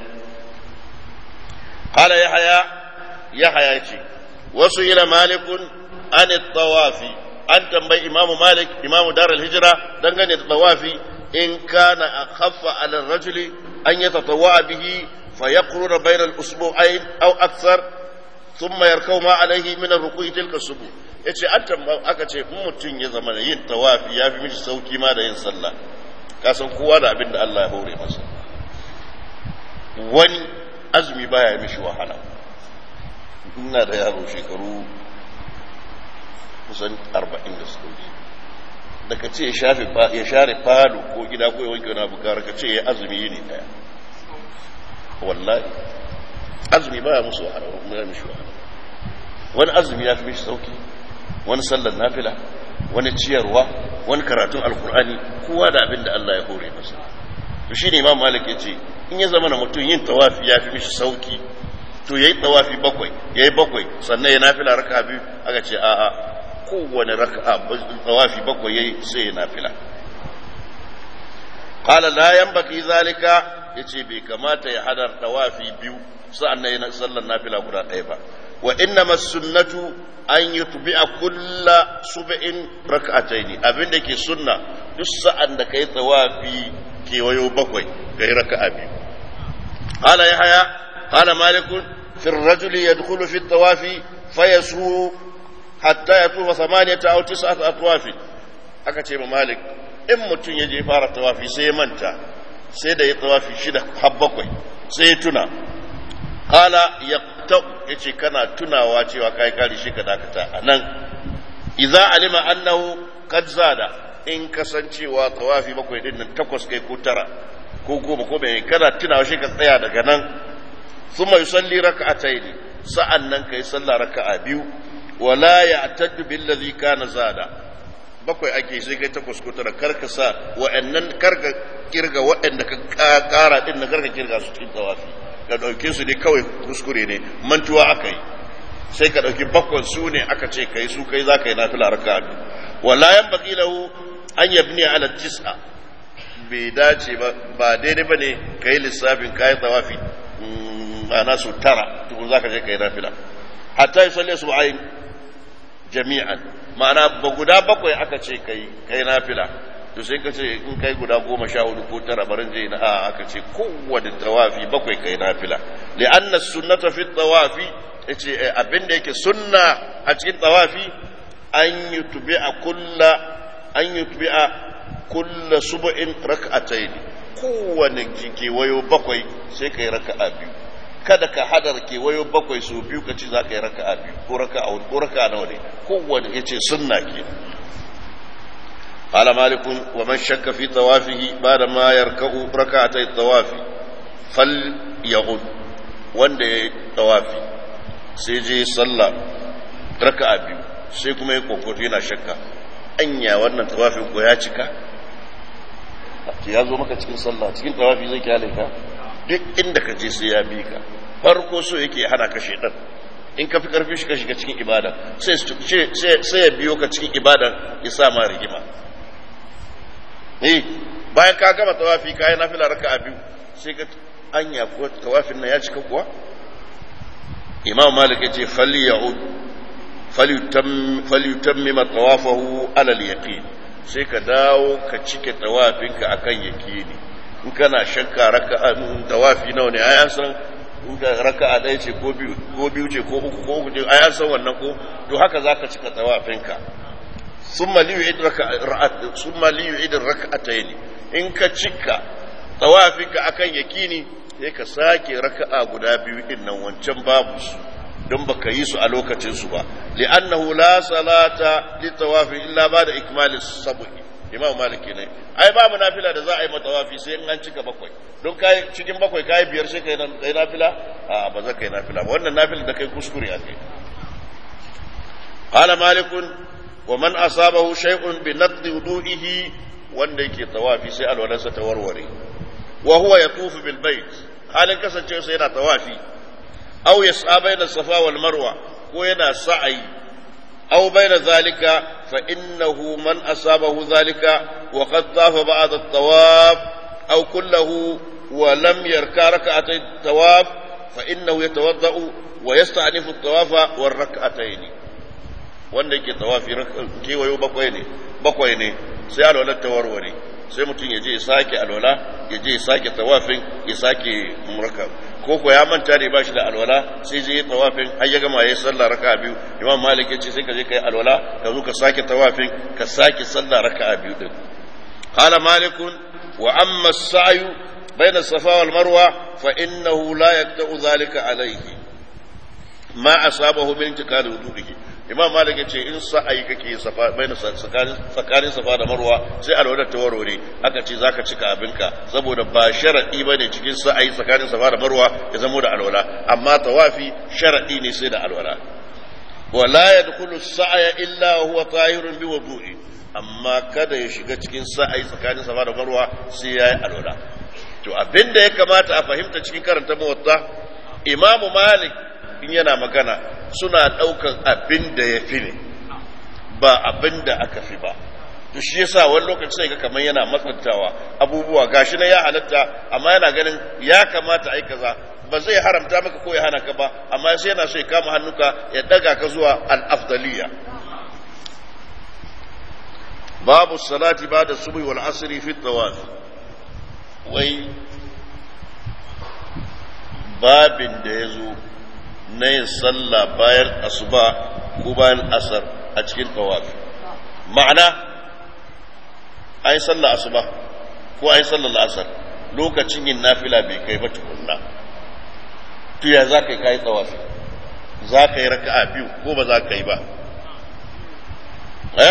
qala yahya yahya yace wasu ila malikun an at-tawafi an tambayi imamu malik imamu dar al-hijra dangane da tawafi in kana akhaffa ala ar-rajuli an yatatawwa bihi فيقرن بين الأسبوعين أو أكثر ثم يركو ما عليه من الركوع تلك السبوع yace an aka ce in mutum ya zama yin tawafi ya fi mishi sauki ma da yin sallah ka san kowa da abin da Allah ya hore masa wani azumi baya mishi wahala ina da yaro shekaru kusan arba'in da suka wuce da ka ce ya share falo ko gida ko ya wanke wani abu gara ka ce ya azumi yini daya wallahi azumi baya musu wahala ya mishi wahala wani azumi ya fi mishi sauki wani sallar nafila wani ciyarwa wani karatun alkur'ani kowa da abin da Allah ya hore masa to shine imam malik ya ce in ya zama na mutum yin tawafi ya fi mishi sauki to yayi tawafi bakwai yayi bakwai sannan ya nafila raka'a biyu aka ce a'a kowane raka'a tawafi bakwai yayi sai ya nafila qala la yanbaghi zalika yace bai kamata ya hadar tawafi biyu sa'an nan yana sallar nafila guda ɗaya ba wa inna sunnatu an yutbi'a kulla sub'in rak'ataini abin da ke sunna duk sa'an da kai tawafi kewayo bakwai kai raka'a biyu qala yahya qala malik fi ar-rajul yadkhulu fi at-tawafi fayasu hatta yatufa thamaniyata aw tis'ata atwaf aka ce ma malik in mutum ya je fara tawafi sai ya manta sai da ya tawafi shida har bakwai sai ya tuna kala ya ta yace kana tunawa cewa kai kari shi ka dakata a nan idza alima annahu qad zada in kasancewa tawafi bakwai din nan takwas kai ko tara ko goma ko bai kana tunawa shi ka tsaya daga nan thumma yusalli rak'atayn sa'an nan kai sallah raka'a biyu wala ya'taddu billazi kana zada bakwai ake sai kai takwas ko tara karka sa wa'annan karka kirga waɗanda ka kara din na karka kirga su cikin tawafi ka ɗauke su ne kawai kuskure ne mantuwa aka yi sai ka ɗauki bakwai su ne aka ce kai su kai za ka yi nafila raka biyu wala yan baki lahu an yabni ala tis'a bai dace ba ba daidai ba ne ka yi lissafin kayan tawafi ma'ana su tara tukun za ka je ka yi nafila hatta yi salle su ayin jami'an ma'ana ba guda bakwai aka ce kai kai nafila to sai ka ce in kai guda goma sha hudu ko tara barin je na a aka ce kowane tawafi bakwai kai nafila li'anna sunnata fi tawafi yace abin da yake sunna a cikin tawafi an yutbi'a kulla an yutbi'a kulla sub'in rak'atayn kowane kewayo bakwai sai kai raka'a biyu kada ka hadar kewayo bakwai su biyu ka ci za ka yi raka'a biyu ko raka'a ko raka'a nawa ne kowane yace sunna ke قال مالك ومن شك في طوافه بعد ما يركع ركعتي الطواف فليعد wanda ya tawafi sai je sallah raka'a biyu sai kuma ya kokoto yana shakka anya wannan tawafin ko ya cika ya zo maka cikin sallah cikin tawafi zai kyale ka duk inda ka je sai ya bi ka farko so yake hana ka shedan in ka fi karfi shi ka shiga cikin ibada sai ya biyo ka cikin ibada ya sa ma rigima eh bayan ka gama tawafi ka yi nafila raka'a biyu sai ka anya ko tawafin nan ya cika kuwa imam malik ya ce falya'ud falyutammima tawafahu ala al-yaqin sai ka dawo ka cike tawafinka akan yaqini in kana shakka raka'a tawafi nawa ne ai an san in ka raka'a ɗaya ce ko biyu ko biyu ce ko uku ko uku ce ai an san wannan ko to haka zaka cika tawafinka summa li yu'id raka'at summa li yu'id raka'atayn in ka cika tawafinka akan yakini sai ka sake raka'a guda biyu din nan wancan babu su don baka yi su a lokacin su ba li'annahu la salata li tawafi illa ba'da ikmalis sab'i imam malik ne ai babu nafila da za a yi matawafi sai in an cika bakwai don kai cikin bakwai kai biyar sai kai kai nafila a ba za kai nafila ba wannan nafila da kai kuskure akai qala malik wa man asabahu shay'un bi naqdi wudu'ihi wanda yake tawafi sai alwalansa ta warware wa huwa yatufu bil bait halin kasancewa sai yana tawafi aw yas'a bayna safa wal marwa ko yana sa'ayi أو بين ذلك فإنه من أصابه ذلك وقد طاف بعد الطواف أو كله ولم يركع ركعتي الطواف فإنه يتوضأ ويستعنف الطواف والركعتين wanda yake tawafi kewayo bakwai ne bakwai ne sai alwalar ta warware sai mutum ya je ya sake alwala ya je ya sake tawafin ya sake murka ko ko ya manta ne ba shi da alwala sai je ya tawafin har ya gama ya yi sallah raka'a biyu imam malik ya ce sai ka je ka yi alwala ka zo ka sake tawafin ka sake sallah raka'a biyu din qala malikun wa amma as-sa'yu bayna safa wal marwa fa innahu la yaqta'u dhalika alayhi ma asabahu min intikal wudu'ihi imam malik ya ce in sa'ayi kake safa bayna tsakanin safa da marwa sai alwala ta warware aka ce zaka cika abinka saboda ba sharadi bane cikin sa'ayi tsakanin safa da marwa ya zamo da alwala amma tawafi sharadi ne sai da alwala wala yadkhulu as-sa'ya illa huwa tahirun bi wudu'i amma kada ya shiga cikin sa'ayi tsakanin safa da marwa sai yayi alwala to abinda ya kamata a fahimta cikin karanta muwatta imamu malik in yana magana suna ɗaukan abin da ya fi ne ba abin da aka fi ba to shi yasa wani lokaci sai ga kamar yana matsantawa abubuwa gashi na ya halatta amma yana ganin ya kamata ai kaza ba zai haramta maka ko ya hana ka ba amma sai yana so ya kama hannuka ya daga ka zuwa al-afdaliya babu salati ba'da subhi wal asri fi tawaf wai babin da ya zo na yin sallah bayan asuba ko bayan asar a cikin tawafi ma'ana an yi sallah asuba ko an yi sallah asar lokacin yin nafila bai kai ba tukunna to ya za ka yi kayi tawafi za ka yi raka'a biyu ko ba za ka yi ba eh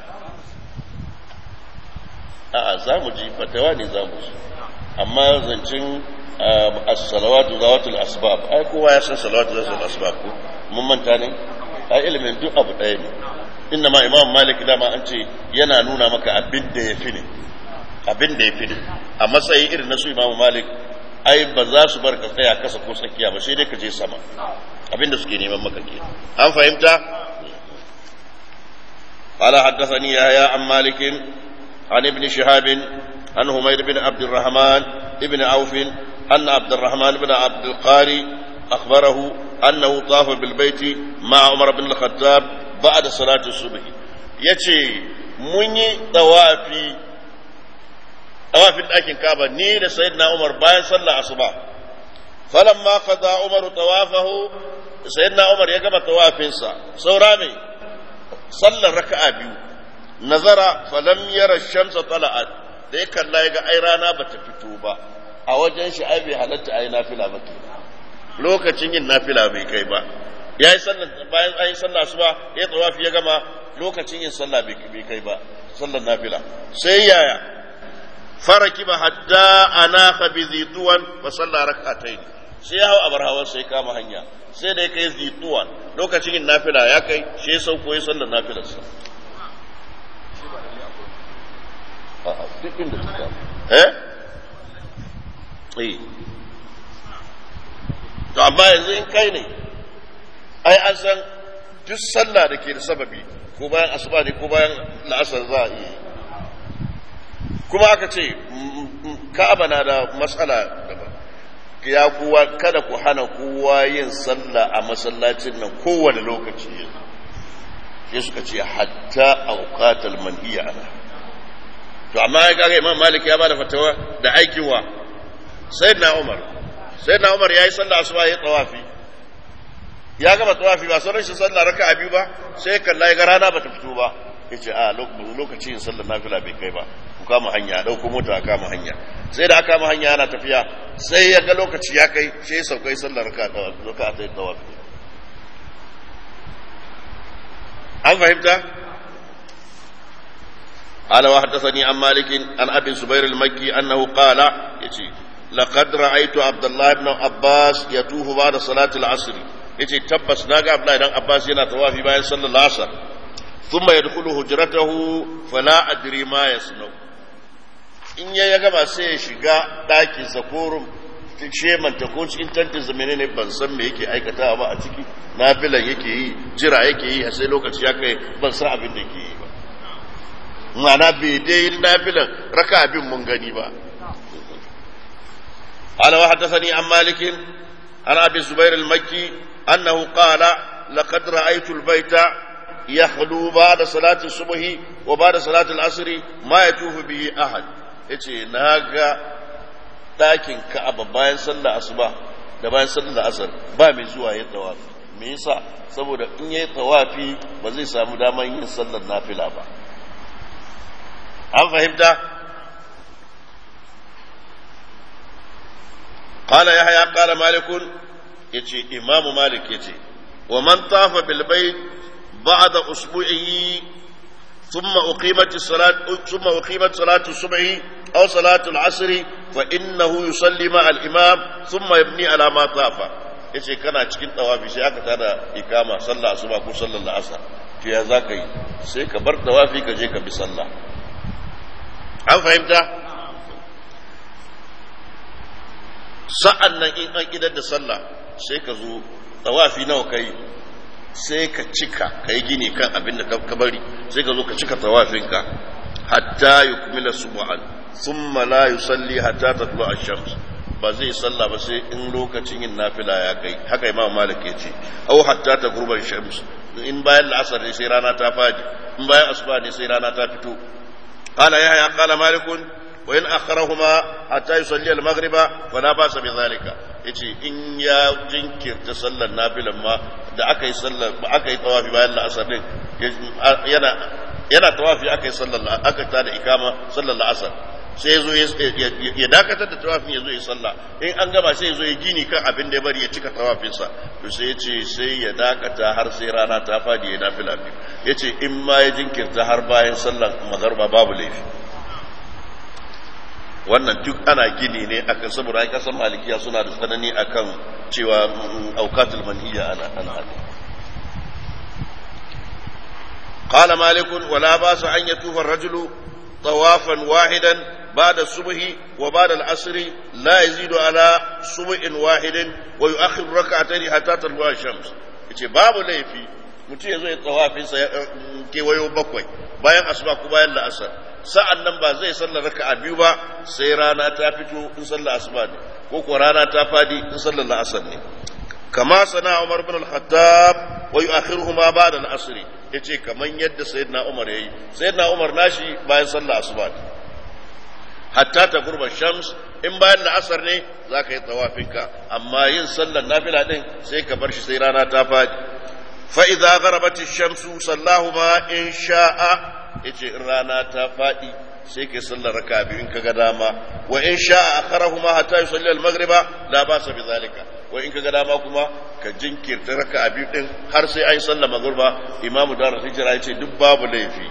a'a za mu ji fatawa ne za mu ji amma zancen as-salawatu zawatul asbab ai kowa ya san salawatu zawatul asbab ko mun manta ne ai ilimin duk abu ɗaya ne inna ma imam malik dama an ce yana nuna maka abin da ya fi ne abin da ya fi ne a matsayin irin na su imam malik ai ba za su bar ka tsaya kasa ko tsakiya ba sai dai ka je sama abin da suke neman maka ke an fahimta قال حدثني يحيى عن مالك عن ابن شهاب عن همير بن عبد الرحمن ابن عوف أن عبد الرحمن بن عبد القاري أخبره أنه طاف بالبيت مع عمر بن الخطاب ba'da salati subh yace mun yi tawafi tawafin ɗakin Kaaba ni da sayyidina Umar bayan sallar asuba falamma qada Umar tawafahu sayyidina Umar ya gama tawafinsa saura me sallar raka'a biyu nazara falam yara shamsa tala'at da ya kalla ya ga ai rana bata fito ba a wajen shi ai bai halatta ai nafila ba ke lokacin yin nafila bai kai ba ya yi sallar bayan an yi sallah asuba ya tawafi ya gama lokacin yin sallah bai kai ba sallar nafila sai yaya faraki ba hatta ana bi zituwan ba sallah rak'atayn sai ya hau abar hawan sai kama hanya sai da ya kai zituwan lokacin yin nafila ya kai shi ya sauko ya sallar nafilarsa duk inda ta kama eh eh to amma yanzu in kai ne ai an san duk sallah da ke da sababi ko bayan asuba ne ko bayan la'asar za a iya kuma aka ce ka'aba na da matsala daban ya kuwa kada ku hana kowa yin sallah a masallacin nan kowane lokaci yanzu sai suka ce hatta auqatal manhiya ana to amma ya kaga imam malik ya bada fatawa da aikin wa sayyidina umar sayyidina umar yayi sallah asuba yayi tawafi ya gama tawafi ba sauran shi sallah raka'a biyu ba sai kalla ya ga rana bata fito ba yace a lokacin sallar nafila bai kai ba ku kama hanya dauko mota a kama hanya sai da aka kama hanya ana tafiya sai ya ga lokaci ya kai sai ya saukai sallar raka'a ta tawafi an fahimta قال وحدثني عن مالك عن ابي الزبير المكي انه قال يتي لقد رايت عبد الله بن عباس يطوف بعد صلاه العصر يتي تبس ناغا عبد الله بن عباس yana tawafi bayan sallar asar ثم يدخل هجرته فلا ادري ما يصنع in ya gama sai ya shiga ɗakin sa ko shemanta ko cikin tantin sa menene ban san me yake aikatawa ba a ciki nafilan yake yi jira yake yi sai lokaci ya kai ban san abin da yake yi ba mana bai dai nafilan raka abin mun gani ba قال وحدثني عن مالك عن ابي الزبير المكي انه قال لقد رايت البيت يخلو بعد صلاه الصبح وبعد صلاه العصر ما يطوف به احد yace naga ɗakin ka'aba bayan sallar asuba da bayan sallar asar ba mai zuwa yin tawafi me yasa saboda in yayi tawafi ba zai samu daman yin sallar nafila ba an fahimta qala yahya qala malikun yace imamu malik yace wa man tafa bil bayt ba'da usbu'i ثم أقيمت الصلاة ثم أقيمت صلاة الصبح أو صلاة العصر فإنه يصلي مع الإمام ثم يبني على ما طاف yace kana cikin tawafi sai aka tada ikama sallah asuba ko sallar asar to ya za ka yi sai ka bar tawafi ka je ka bi sallah an fahimta sa'an nan in an idar da sallah sai ka zo tawafi nawa kai sai ka cika ka yi gini kan abin da ka bari sai ka zo ka cika tawafinka hatta yukmila subhan thumma la yusalli hatta tatlu ash-shams ba zai salla ba sai in lokacin yin nafila ya kai haka imam malik ya ce aw hatta ta gurban shams in bayan la'asar ne sai rana ta fadi in bayan asuba ne sai rana ta fito qala yahya qala malik wa in akharahuma hatta yusalli al-maghriba fala ba'sa bi zalika yace in ya jinkirta sallar nafilan ma da aka yi sallar aka yi tawafi bayan la'asar din yana yana tawafi aka yi sallar aka ta da ikama sallar la'asar sai yazo ya dakatar da tawafin yazo ya sallah in an gama sai yazo ya gini kan abin da ya bari ya cika tawafin sa to sai ya ce sai ya dakata har sai rana ta fadi ya nafila biyu yace in ma ya jinkirta har bayan sallar magharba babu laifi wannan duk ana gini ne akan saboda ai kasan malikiya suna da tsanani akan cewa aukatul manhiya ana ana hadi قال مالك ولا باس ان يطوف الرجل طوافا واحدا بعد الصبح وبعد العصر لا يزيد على صبح واحد ويؤخر ركعتين حتى تطلع الشمس yace babu laifi mutum ya zo ya tsawafin sa kewayo bakwai bayan asuba ko bayan la'asar sa'an nan ba zai sallar raka'a biyu ba sai rana ta fito in sallar asuba ne ko ko rana ta fadi in sallar la'asar ne kama sana Umar bin al-Khattab wa yu'akhiruhuma ba'da al-asr yace kaman yadda sayyidina Umar yayi sayyidina Umar nashi bayan sallah asuba hatta ta gurba shams in bayan la'asar ne zaka yi tawafinka amma yin sallar nafila din sai ka bar shi sai rana ta fadi fa idza gharabat ash-shamsu sallahuma in sha'a yace in rana ta fadi sai kai sallar raka biyu in kaga dama wa in sha'a akharahuma hatta yusalli al-maghriba la ba'sa bi zalika wa in kaga dama kuma ka jinkirta raka biyu din har sai ai sallar maghriba imamu dar hijra yace duk babu laifi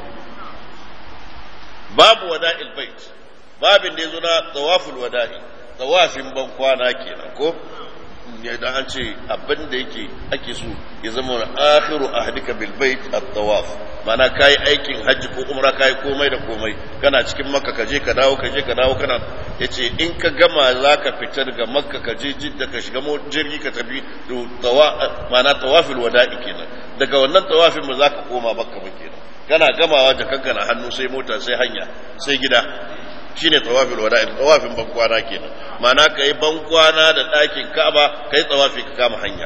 babu wada'il bait babin da yazo na tawaful wada'i tawafin ban kwana kenan ko da an ce abin da yake ake so ya zama akhiru ahdika bil bait at-tawaf mana kai aikin hajji ko umra kai komai da komai kana cikin makka ka je ka dawo ka je ka dawo kana yace in ka gama zaka fita daga makka ka je jidda ka shiga jirgi ka tafi to tawa mana tawafil wada'i kenan daga wannan tawafin mu zaka koma makka ba kenan kana gamawa da kankana hannu sai mota sai hanya sai gida shine tawafil wada'i tawafin bankwana kenan ma'ana kai bankwana da ɗakin Ka'aba kai tawafi ka kama hanya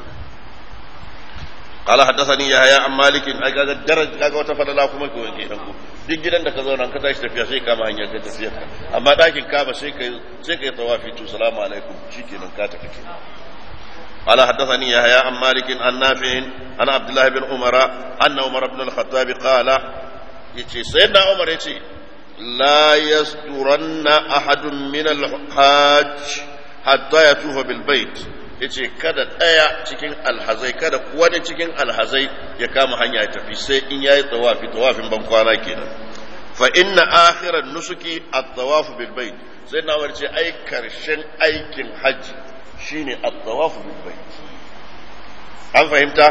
قال حدثني يحيى عن مالك اي kaga daraj kaga wata fadala kuma ko yake dan ku duk gidan da ka zauna ka tashi tafiya sai kama hanya kai tafiya amma ɗakin Ka'aba sai kai sai kai tawafi to salamu alaikum shikenan ka tafi kenan قال حدثني يحيى عن مالك عن نافع عن عبد الله بن عمر أن عمر بن الخطاب قال يتي سيدنا عمر يتي لا يسترن أحد من الحاج حتى يطوف بالبيت yace kada ɗaya cikin alhazai kada wani cikin alhazai ya kama hanya ya tafi sai in yayi tawafi tawafin ban kwana kenan fa inna akhiran nusuki at-tawaf bil bait sai na warce ai karshen aikin haji shine at-tawaf bil bait an fahimta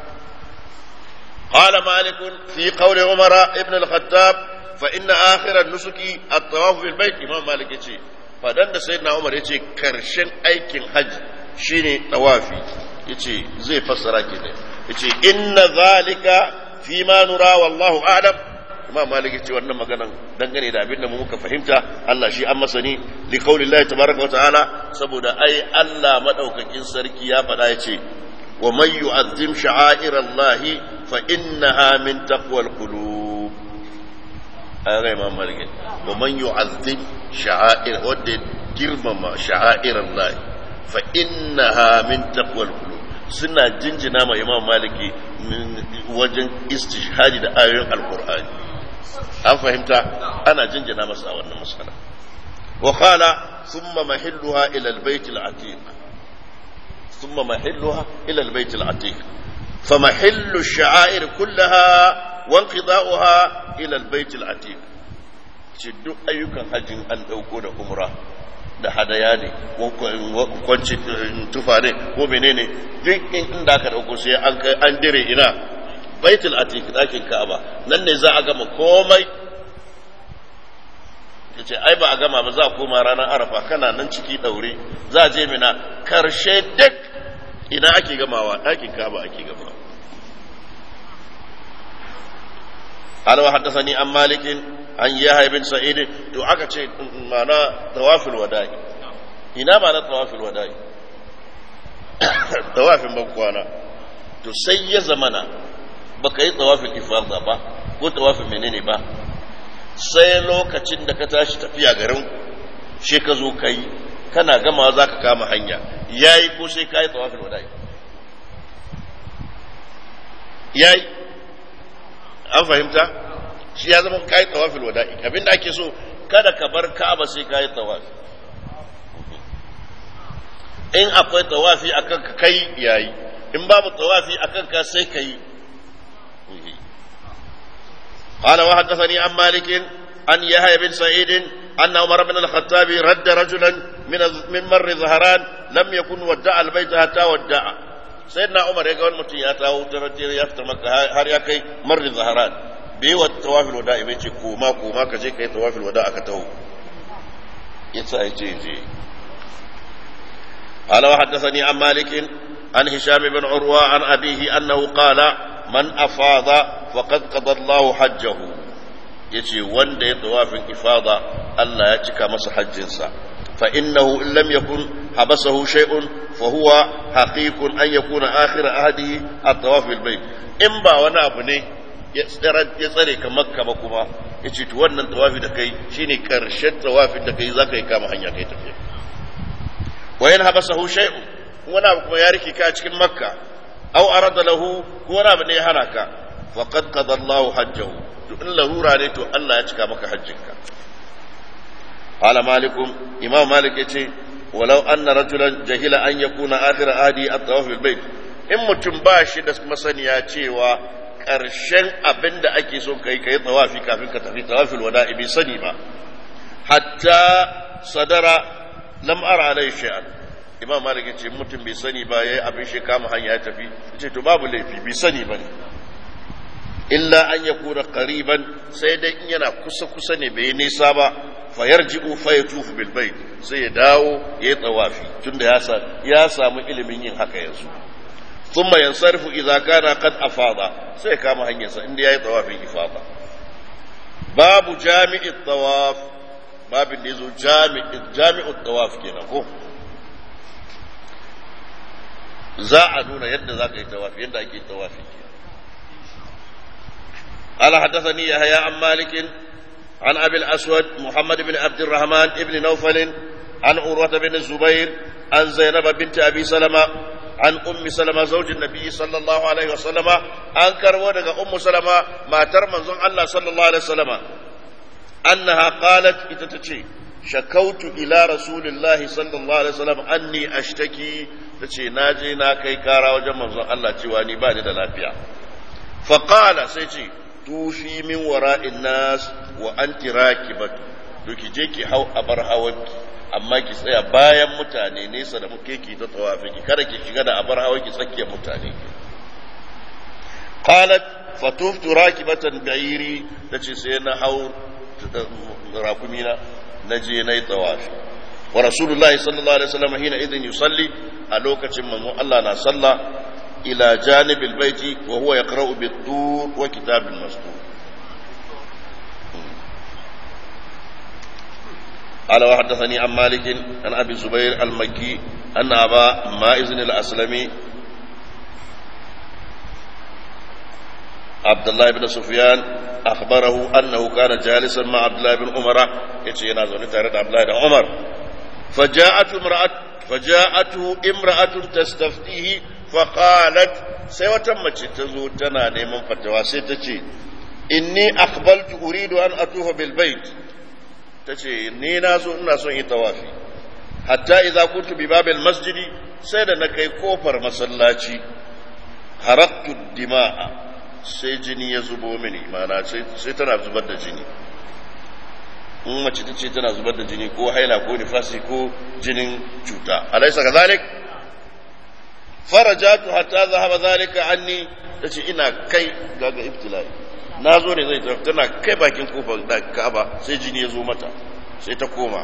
قال مالك في قول عمر ابن الخطاب فإن آخر النسك الطواف بالبيت إمام مالك يتي فدن سيدنا عمر يتي كرشن أيكن حج شيني طوافي يتي زي فسر كده يتي إن ذلك فيما نرى والله أعلم imam malik yace wannan maganan dangane da abin da mu muka fahimta Allah shi an masani li qaulillahi tabaraka wa ta'ala saboda ai Allah madaukakin sarki ya faɗa yace wa man yu'azzim sha'airallahi fa innaha min taqwal qulub aga imam malik wa man yu'azzim sha'air wadda girmama sha'airallahi fa innaha min taqwal qulub suna jinjina ma imam maliki wajen istishhadi da ayoyin alqur'ani an fahimta ana jinjina masa a wannan masala wa qala thumma mahilluha ila albayt alatiq thumma mahilluha ila albayt alatiq فمحل الشعائر كلها وانقضاؤها الى البيت العتيق duk ayyukan hajjin an ɗauko da umra da hadaya ne kwanci tufa ne ko menene duk inda aka ɗauko sai an dire ina baitul atiq ɗakin ka'aba nan ne za a gama komai ya ce ai ba a gama ba za a koma ranar arafa kana nan ciki ɗaure za a je mina karshe duk ina ake gamawa ɗakin ka'aba ake gamawa قال وحدثني عن مالك عن يحيى بن سعيد to aka ce mana tawafil wada'i ina mana tawafil wada'i tawafin bankwana to sai ya zamana baka yi tawafil ifada ba ko tawafin menene ba sai lokacin da ka tashi tafiya garin shi ka zo kai kana gama za ka kama hanya yayi ko sai ka yi tawafil wada'i yayi an fahimta shi ya zama kayi tawafil wada'i abinda ake so kada ka bar ka'aba sai kayi tawafi in akwai tawafi akan ka kai yayi in babu tawafi akan ka sai kai قال وحدثني عن مالك عن يحيى بن سعيد أن عمر بن الخطاب رد رجلا من من مر ظهران لم يكن ودع البيت حتى ودع سيدنا عمر يقول متي يا تاو ترتير يفتح مكة هر يا كي مر ظهران bai wa tawafil wada bai ce koma koma ka je ka yi tawafil wada aka taho ya sa ya je je قال وحدثني عن مالك عن هشام بن عروة عن أبيه أنه قال من أفاض فقد قضى الله حجه yace wanda ya tawafin ifada Allah ya cika masa hajjinsa fa innahu in lam yakun حبسه شيء فهو حقيق أن يكون آخر عهده الطواف بالبيت إن با وانا أبو ne ya tsare ka makka ba kuma ya ce wannan tawafi da kai shine karshen tawafin da kai za ka yi kama hanya kai tafiya wayan habasahu shay'un wani abu kuma ya rike ka cikin makka aw arada lahu ko wani abu ne ya hana ka faqad qada Allahu hajjahu to in larura ne to Allah ya cika maka hajjinka qala malikum imam malik yace walau anna rajulan jahila an yakuna akhir ahdi at-tawaf bil bait in mutum ba shi da masaniya cewa ƙarshen abin da ake son kai kai tawafi kafin ka tafi tawafil wada'i bai sani ba hatta sadara lam ara alai shay'an imam malik yace mutum bai sani ba yayi abin shi kama hanya ya tafi yace to babu laifi bai sani bane illa an yakuna qariban sai dai in yana kusa kusa ne bai nisa ba fa yarji'u fa yatufu bil bait sai ya dawo yayi tawafi tunda ya sa ya samu ilimin yin haka yanzu thumma yansarifu idza kana qad afada sai kama hanyarsa inda yayi tawafin ifada babu jami'it tawaf babin da yazo jami'it jami'ut tawaf kenan ko za a nuna yadda za ka yi tawafi yadda ake tawafi قال حدثني يحيى عن مالك عن ابي الاسود محمد بن عبد الرحمن بن نوفل عن عروه بن الزبير عن زينب بنت ابي سلمه عن ام سلمه زوج النبي صلى الله عليه وسلم عن كرو ام سلمه ما ترمن الله صلى الله عليه وسلم انها قالت اتتشي شكوت الى رسول الله صلى الله عليه وسلم اني اشتكي tace na je na kai kara wajen manzon Allah cewa ni ba ni da lafiya faqala sai ce tufi min wara'in nas wa anti rakibatu to ki je ki hau a bar hawanki amma ki tsaya bayan mutane nesa da muke ki ta tawafi ki kada ki shiga da abar hawanki tsakiyar mutane qalat fatuftu rakibatan ba'iri tace sai na hau rakumina na je na yi tawafi wa rasulullahi sallallahu alaihi wasallam hina idin yusalli a lokacin manzon Allah na sallah إلى جانب البيت وهو يقرأ بالطور وكتاب مسطور قال وحدثني عن مالك عن أبي الزبير المكي أن أبا مائز الأسلمي عبد الله بن سفيان أخبره أنه كان جالسا مع عبد الله بن عمر يتشينا زوني تارد عبد الله بن عمر فجاءته امرأة فجاءته امرأة تستفتيه فقالت sai wata mace ta zo tana neman fatawa sai ta ce inni akhbaltu uridu an atufa bil bait ta ce ni na zo ina son yi tawafi hatta idza kuntu bi babil masjidi sai da na kai kofar masallaci haraktu dima'a sai jini ya zubo mini mana sai tana zubar da jini in mace ta ce tana zubar da jini ko haila ko nifasi ko jinin cuta alaisa kazalik farajatu hatta zahaba zalika anni tace ina kai gaga ibtilai na zo ne zai tafi tana kai bakin kofar da Ka'aba sai jini ya zo mata sai ta koma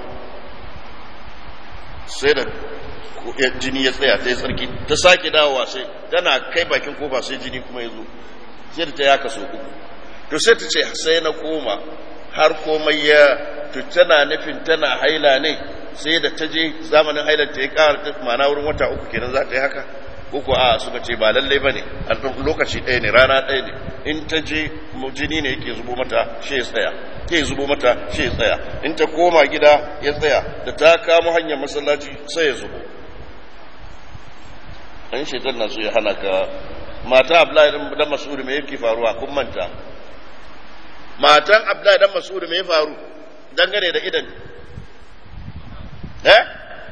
sai da jini ya tsaya ta yi tsarki ta sake dawowa sai tana kai bakin kofa sai jini kuma ya zo sai da ta yaka so uku to sai ta ce sai na koma har komai ya to tana nufin tana haila ne sai da ta je zamanin hailar ta ya kara mana wurin wata uku kenan za ta yi haka uku a suka ce ba lallai ba ne lokaci ɗaya ne rana ɗaya ne in ta je jini ne yake zubo mata shi ya tsaya ke zubo mata shi ya tsaya in ta koma gida ya tsaya da ta kamo hanyar masallaci sai ya zubo an shaitan na so ya hana ka mata abdullahi dan mas'ud me yake faruwa kun manta matan abdullahi dan mas'ud me ya faru dangane da idan eh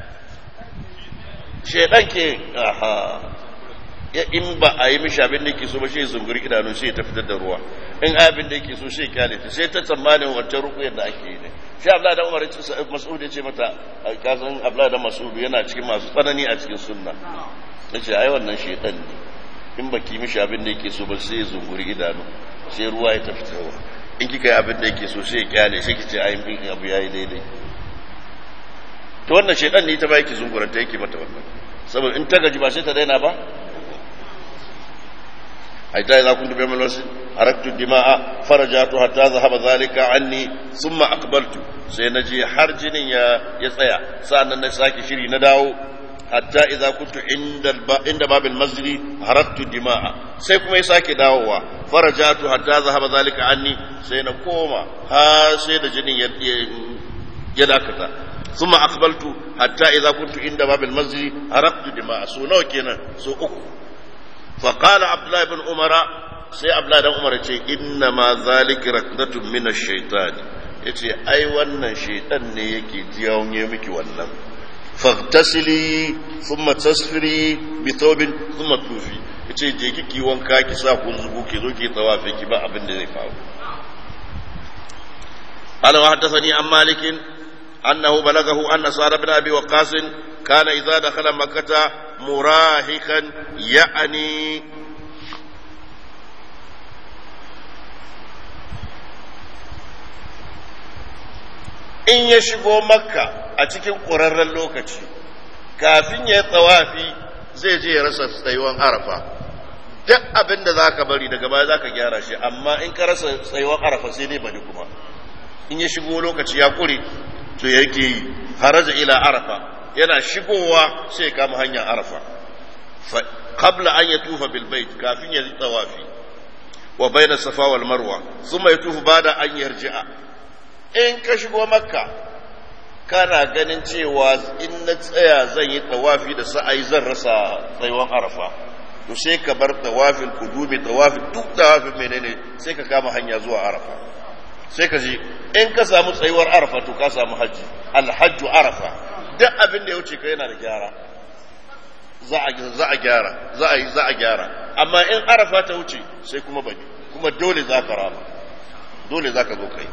shaidan ke aha ya in ba a yi mishi abin da yake so ba shi zunguri idanu sai ta fitar da ruwa in abin da yake so shi kyale ta sai ta tsammanin wancan rukuyar da ake yi ne shi abdullahi dan umar mas'ud ya ce mata kasan abdullahi dan mas'ud yana cikin masu tsanani a cikin sunna yace ai wannan shaidan ne in ba ki mishi abin da yake so ba sai zunguri idanu sai ruwa ya tafi ta in kika yi abin da yake so sai ya kyale sai ki ce ai abu yayi daidai to wannan shaidan ne ta ba yake zunguranta yake mata wannan saboda in ta gaji ba sai ta daina ba حتى إذا كنت بيوم المسجد حركت الدماء فرجعت حتى ذهب ذلك عني ثم أقبلت سينجي حرجني يا يسيا سأنا نساكي شري نداو حتى إذا كنت عند الب... عند باب المسجد حركت الدماء سيكم يساكي داوا فرجعت حتى ذهب ذلك عني سينقوم ها سيد جني يد... يداكتا ثم أقبلت حتى إذا كنت عند باب المسجد حركت الدماء سو نو كينا سو أكو فقال عبد الله بن عمر sai abla dan umar ce inna ma zalika rakdatun min ash-shaytan yace ai wannan shaytan ne yake jiyawon miki wannan faghtasili thumma tasfiri bi thawbin thumma tufi yace je kiki wanka ki sa kun zubu ki zo ki tawafi ki ba abin da zai faru قال وحدثني عن مالك أنه بلغه أن سعد بن أبي وقاص كان إذا دخل مكة مراهقا يعني in ya shigo makka a cikin ƙurarren lokaci kafin ya yi tsawafi zai je ya rasa tsayuwan arafa duk abin da za ka bari daga baya za ka gyara shi amma in ka rasa tsayuwan arafa sai dai bari kuma in ya shigo lokaci ya kure to yake yi haraja ila arafa yana shigowa sai kama hanyar arafa qabla an yatufa bil bait kafin ya yi tsawafi wa bayna safa wal marwa thumma yatufu bada an yarji'a in ka shigo makka kana ganin cewa in na tsaya zan yi tawafi da sa'ai zan rasa tsayuwan arafa to sai ka bar tawafin kudubi tawafin duk tawafin menene sai ka kama hanya zuwa arafa sai ka je in ka samu tsayuwar arafa to ka samu hajji alhajju arafa duk abin da ya wuce ka yana da gyara za a gyara za a yi za a gyara amma in arafa ta wuce sai kuma bane kuma dole za ka rama dole za ka zo kai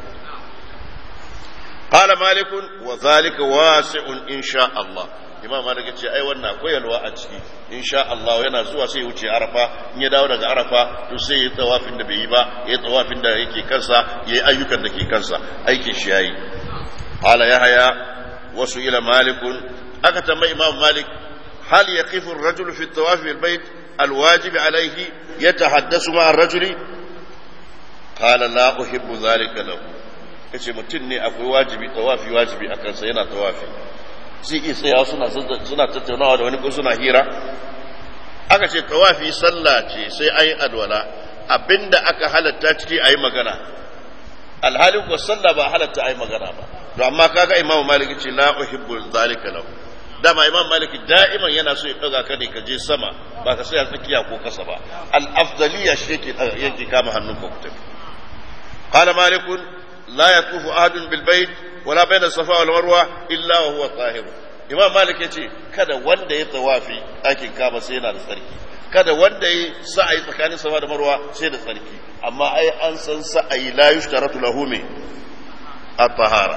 قال مالك وذلك واسع إن شاء الله imam malik ce ai wannan akwai yalwa a ciki insha Allah yana zuwa sai wuce arafa in ya dawo daga arafa to sai ya tawafin da bai yi ba ya tawafin da yake kansa ya yi ayyukan da ke kansa aikin shi yayi qala yahya wasu ila malik aka tambayi imam malik hal yaqifu ar-rajul fi at-tawaf bil bayt al-wajib alayhi yatahaddasu ma'a ar-rajuli qala la uhibbu dhalika lahu yace mutum ne akwai wajibi tawafi wajibi a kansa yana tawafi zai iya tsaya suna suna tattaunawa da wani ko suna hira aka ce tawafi sallah ce sai an yi alwala abinda aka halatta ciki a yi magana alhalin ko sallah ba halatta a yi magana ba to amma kaga imam malik ce la uhibbu zalika lahu dama imam malik da'iman yana so ya daga ka ne ka je sama ba ka tsaya tsakiya ko kasa ba al afdaliya shi yake yake kama hannun ka ku tafi qala malikun لا يطوف أحد بالبيت ولا بين الصفا والمروة إلا وهو طاهر imam malik ya ce kada wanda ya tawafi ɗakin kaba sai yana da tsarki kada wanda ya sa'ayi tsakanin safa da marwa sai da tsarki amma ai an san sa'ayi la yushtaratu lahu me at-tahara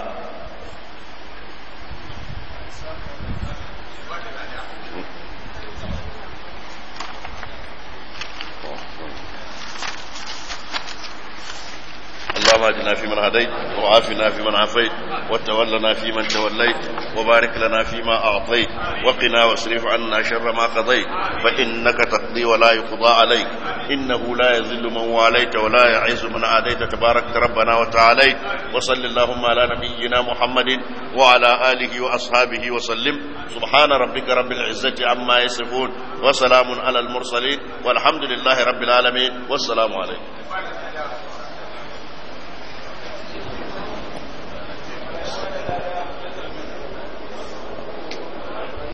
اللهم اهدنا فيمن هديت وعافنا فيمن عافيت وتولنا فيمن توليت وبارك لنا فيما اعطيت وقنا واصرف عنا شر ما قضيت فانك تقضي ولا يقضى عليك انه لا يذل من واليت ولا يعز من عاديت تبارك ربنا وتعاليت وصل اللهم على نبينا محمد وعلى اله واصحابه وسلم سبحان ربك رب العزه عما يصفون وسلام على المرسلين والحمد لله رب العالمين والسلام عليكم